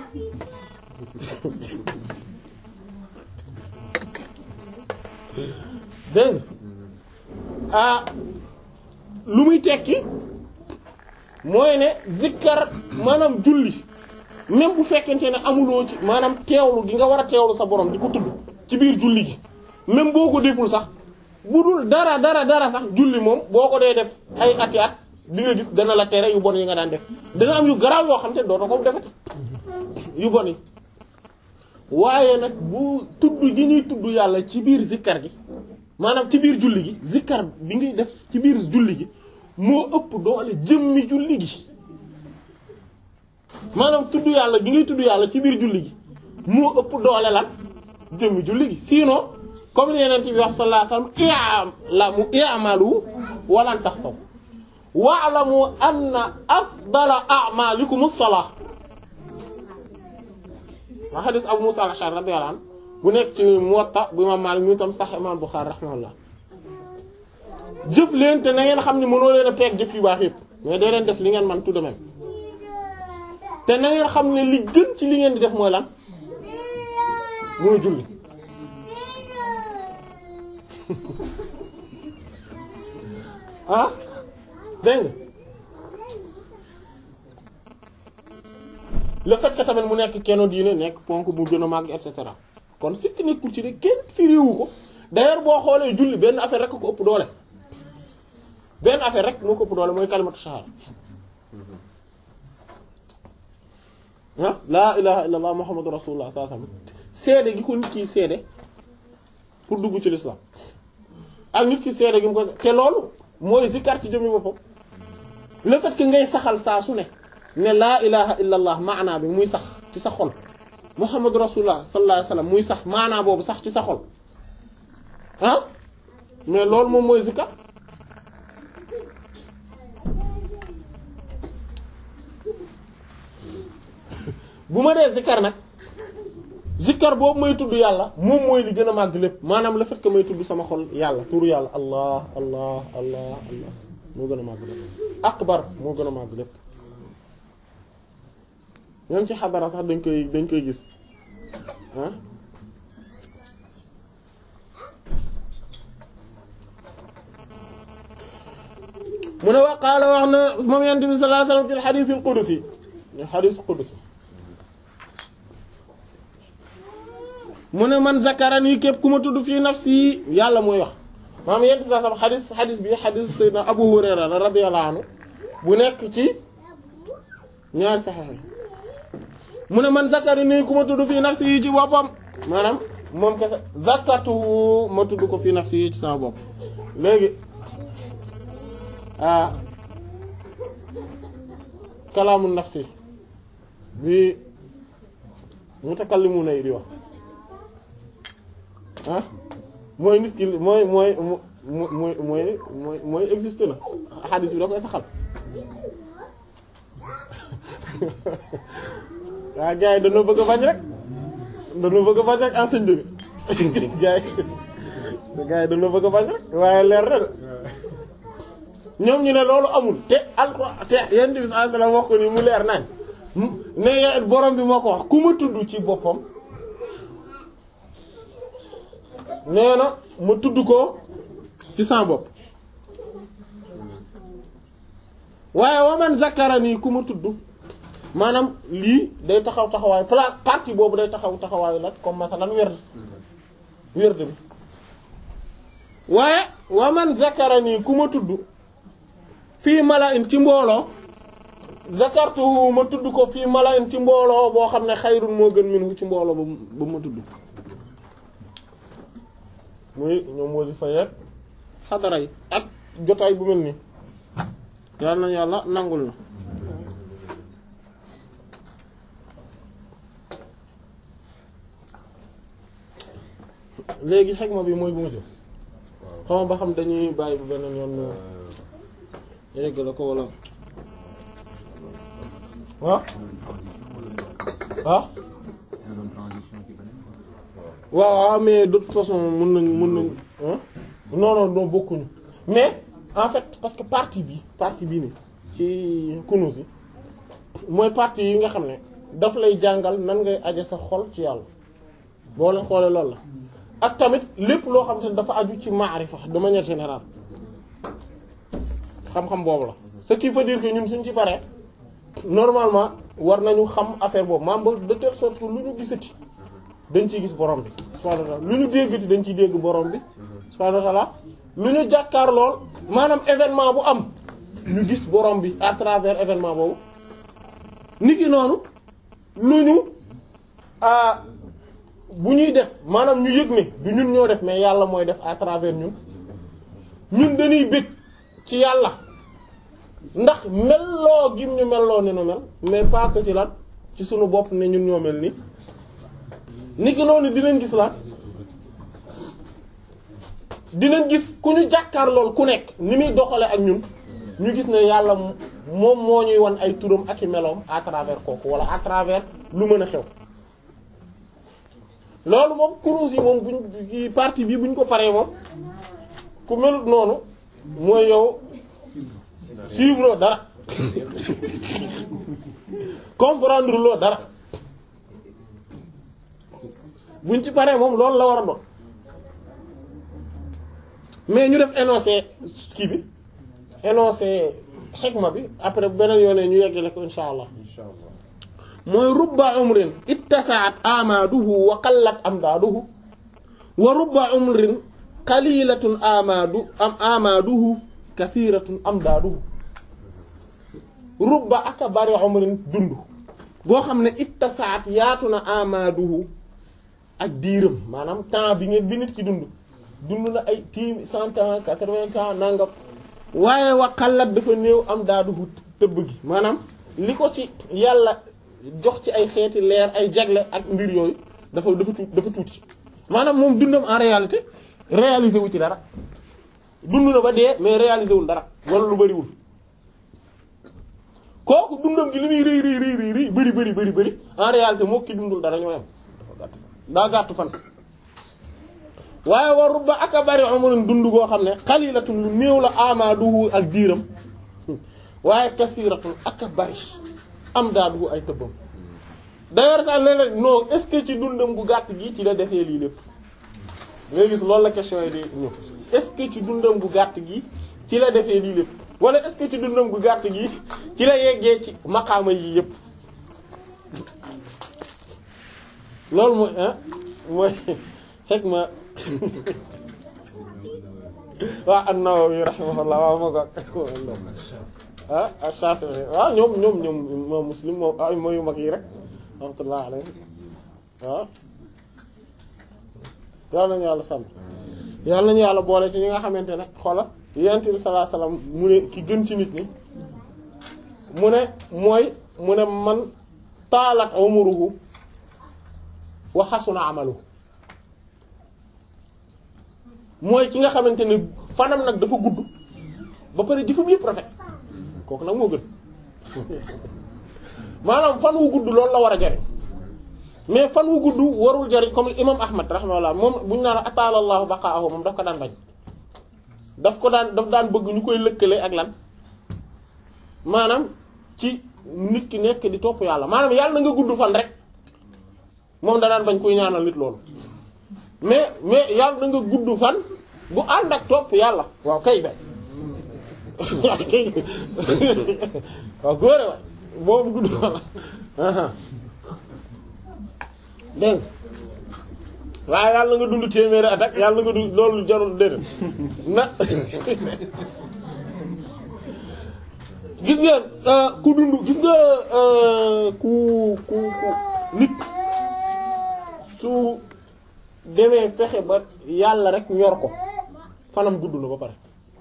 dégg ah lu muy tekki mooy ne zikkar maanaam julli même bu fekkente ne amuloo ci maanaam teewlu gi nga war a teewlu sa borom di ko tudd ci biir julli gi même boo ko deful sax bu dul dara dara dara sax julli moom boo ko dee def ay ati at di nga gis dana la tere yu bon yi nga daan def dana am yu garaaw yoo xam te dootoo ko defati yu bon yi waaye nag bu tudd gi ñuy tudd yàlla ci biir zikkar gi maanaam ci biir julli gi zikkar bi ngay def ci biir julli gi moo ëpp doole jëmmi julli gi maanaam tudd yàlla gi ngay tudd yàlla ci biir julli gi moo ëpp doole lan jëmmi julli gi sinon comme li yeneen bi wax sallallahu alayhi wasallam i'lamu i'malu walan taxsaw wa'lamu anna afdala a'malikum as-salah wa hadith Abu Musa al-Ash'ari radiyallahu anhu bu nekk ci Muwatta bu Imam Malik ñu tam sax Imam Bukhari rahimahullah jëf leen te na ngeen xam ne mënoo leen a peeg jëf yu baax yëpp mais day leen def li ngeen man tout de même te na ngeen xam ne li gën ci li ngeen di def mooy lan mooy julli ah dégg nga le fait que tamit mu nekk kenn diine nekk ponk bu gën a màgg et cetera kon sikk nekkul ci ne kenn firiwu ko d'ailleurs boo xoolee julli benn affaire rek ko ëpp doole benn affaire rek moo ko ëpp doole mooy kalimatu shahada ah laa ilaha illallah muhammadu rasulullah sallallahu alayhi wasallam seede gi ko nit ki seede pour dugg ci l'islam ak nit ki seede gi mu ko te loolu mooy zikar ci jëmmi boppam le fait que ngay saxal saa su ne ne laa ilaha illallah maanaa bi muy sax ci sa xol muhammadu rasulullah sallallahu alayhi wasallam muy sax maanaa boobu sax ci sa xol ah mais loolu moom mooy zikar bu ma dee zikar nag zikar boobu may tudd yàlla moom mooy li gën a màgg lépp maanaam le fait que may tudd sama xol yàlla turu yàlla allah allah allah allah moo gën a màgg lépp akbar moo gën a màgg lépp même ci xadara sax dañ koy dañ koy gis ah mu ne wa qaala wax na moom yonent bi sallallahu alayhi wasallam fil hadith al qudusi hadith qudusi mu ne man zakarani képp ku ma tudd fii nafsi yàlla mooy wax maam yonent bi sallallahu alayhi wasallam hadith hadith bi hadith sayyidina Abu Hurayra la radiyallahu anhu bu nekk ci ñaari saxiix mu ne man zakarani ku ma tudd fii nafsi yi ci boppam maanaam moom kese zakartuhu ma tudd ko fii nafsi yi ci sama bopp léegi ah kalaamu nafsi bi mutakallimuna yi di wax ah mooy nit ki mooy mooy mooy mooy mooy mooy existe na xadis bi da koy saxal waa gars yi dañoo bëgg a bañ rek dañoo bëgg a bañ rek enseigne bi gars yi gars yi dañoo bëgg a bañ rek waaye leer na de ñoom ñu ne loolu amul te alxuraan te yonent bi sallallahu alayhi wasallam wax ko ni mu leer nañ ne borom bi moo ko wax ku ma tudd ci boppam nee na ma tudd ko ci sama bopp waaye wa man zakara nii ku ma tudd maanaam lii day taxaw taxawaay pla partie boobu day taxaw taxawaayu la comme masalan werd werd bi waaye wa man zakara nii ku ma tudd fii mala in ci mbooloo zakartuhu ma tudd ko fii mala in ci mbooloo boo xam ne xayrun moo gën minhu ci mbooloo ba ba ma tudd muy ñoom wasifa yeeg xadara yi ak jotaay bu mel nii yàlla na yàlla nangul na léegi xegma bi mooy bu mujj xam nga ba xam dañuy bàyyi bu beneen yoon yegg la ko wala ah ah waaw waaw mais de toute façon mën nañ mën nañ ah non non non bokkuñu mais en fait parce que partie bi partie bii ni ci kunus yi mooy partie yi nga xam ne daf lay jàngal nan ngay aje sa xol ci yàlla boo leen xoolee loolu la ak tamit lépp loo xam te ne dafa aju ci maarifa de manière générale xam-xam boobu la ce qui veut dire que ñun suñ ci paree normalement war nañu xam affaire boobu maam ba de telle sorte que lu ñu gisati dañ ciy gis borom bi subhanahu wa ta'ala lu ñu déggati dañ ciy dégg borom bi subhanahu wa ta'ala lu ñu jàkkaar lool maanaam événement bu am ñu gis borom bi à travers événement boobu nit ki noonu lu ñu ah bu ñuy def maanaam ñu yëg ne du ñun ñoo def mais yàlla mooy def à travers ñun ñun dañuy bëgg ci yàlla ndax melloo gim ñu melloo ni nu mel mais pas que ci lan ci sunu bopp ne ñun ñoo mel ni nit ki noonu dinañ gis la dinañ gis ku ñu jàkkaar lool ku nekk ni muy doxale ak ñun ñu gis ne yàlla moom moo ñuy wan ay turam ak i meloom à travers kooku wala à travers lu mën a xew loolu moom kuruus yi moom buñ ci partie bi buñ ko paree moom ku melut noonu mooy yow suivre dara comprendre loo dara buñ ci paree moom loolu la war a doon mais ñu def énoncé kii bi énoncé xikma bi après beneen yoonee ñu yeggale ko insha allah mooy rubba umrin ittasaat amaaduhu wa qallat amdaaduhu wa rubba umrin qalilatun amaadu am amaaduhu kathiratun amdaaduhu rubba aka bari umrin dund boo xam ne ittasaat yaatu na amaaduhu ak diiram maanaam temps bi ngeen bi nit ki dund dund na ay tiim cent ans quatre-vingts ans nangam waaye wa qallat dafa néew amdaaduhu tëbb gi maanaam li ko ci yàlla jox ci ay xeeti leer ay jagle ak mbir yooyu dafa dafa tuuti dafa tuuti maanaam moom dundam en réalité réalisé wu ci dara dund na ba dee mais réalisé wul dara wala lu bariwul kooku dundam gi li muy rëy rëy rëy rëy bëri bëri bëri bëri en réalité moo ki dundul dara ñoo yam daa gàttu fan waaye war rubba ak a bari umrun dund goo xam ne xalilatun lu néew la amaaduhu ak diiram waaye kasiratun ak a bari am daaduhu ay tëbbam d'ailleurs sax léeg-léeg non est-ce que ci dundam gu gàtt gi ci la defee lii lépp ngay gis loolu la question yi di ñëw est-ce que ci dundam gu gàtt gi ci la defee lii lépp wala est-ce que ci dundam gu gàtt gi ci la yeggee ci maqaama yi yépp loolu mooy ah mooy hikma waa an-Nawawi rahimahullah waaw moo ko ah Shafi'i waaw ñoom ñoom ñoom moom Muslim moom ay mooyu mag yi rek rahmatullah alayhi waaw yàlla nañu yàlla sàmm yàlla nañu yàlla boole ci ñi nga xamante ne xoola yonent bi sallallahu alayhi wasallam mu ne ki gën ci nit ñi mu ne mooy mu ne man taalat umruhu wa xasuna amaluhu mooy ki nga xamante ne fanam nag dafa gudd ba pare jëfam yëpp rafet kooku nag moo gën maanaam fan wu gudd loolu la war a jariñ mais fan wu gudd warul jariñ comme imam ahmad rahimahullah moom bu ñu naan ataala allahu baqaahu moom daf ko daan bañ daf ko daan daf daan bëgg ñu koy lëkkale ak lan maanaam ci nit ki nekk di topp yàlla maanaam yàlla na nga gudd fan rek moom da daan bañ kuy ñaanal nit loolu mais mais yàlla na nga gudd fan bu ànd ak topp yàlla waaw kay bay waaw kay waaw góore wa boobu gudd fan la dégg waaye yàlla nga dund téeméeri at ak yàlla nga dund loolu jarul déedéet na gis ngeen ku dund gis nga ku ku ku nit su demee fexe ba yàlla rek ñor ko fanam gudd na ba pare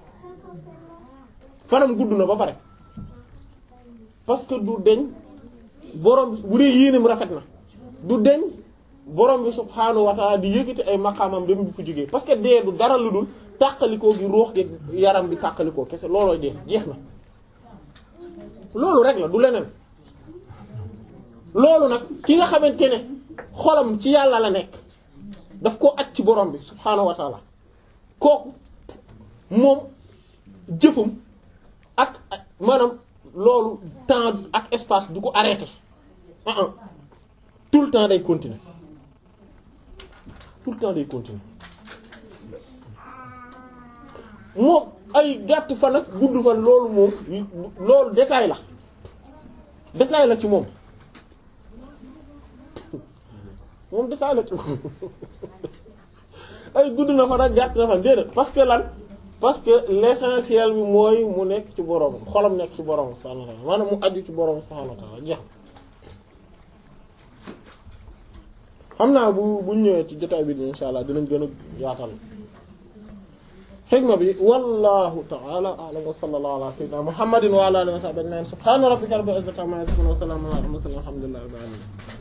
fanam gudd na ba pare parce que du deñ borom bu dee yéenam rafet na du deñ borom bi subhaanahu wa ta'ala di yëkkati ay maqaamam dem bi fu jógee parce que dee du dara lu dul tàqalikoo gi ruux gi yaram bi tàqalikoo kese loolooy dee jeex na loolu rek la du leneen loolu nag ki nga xamante ne xolam ci yàlla la nekk daf koo aj ci borom bi subhaanahu wa ta'ala kooku moom jëfam ak maanaam loolu temps ak espace du ko arrêté ah ah tout le temps day continuer tout le temps day continuer moom ay gàtt fan ak gudd fan loolu moom loolu détail la détail la ci moom moom détail la ci moom ay gudd na fan ak gàtt na fan déedéet parce que lan parce que l'essentiel bi mooy mu nekk ci borom xolam nekk ci borom subhanahu wa ta'ala maanaam mu aju ci borom subhanahu wa ta'ala jeex xam naa bu buñ ñëwee ci jotaay bi ni insha allah dinañ gën a yaatal xikma bi wallahu ta'ala a'lam wa sallallahu ala sayyidina muhammadin wa ala alihi wa sahbihi ajma'in subhana rabbika rabbil izzati amma yasifun wa salamun ala al mursalin walhamdulillahi rabbil alamin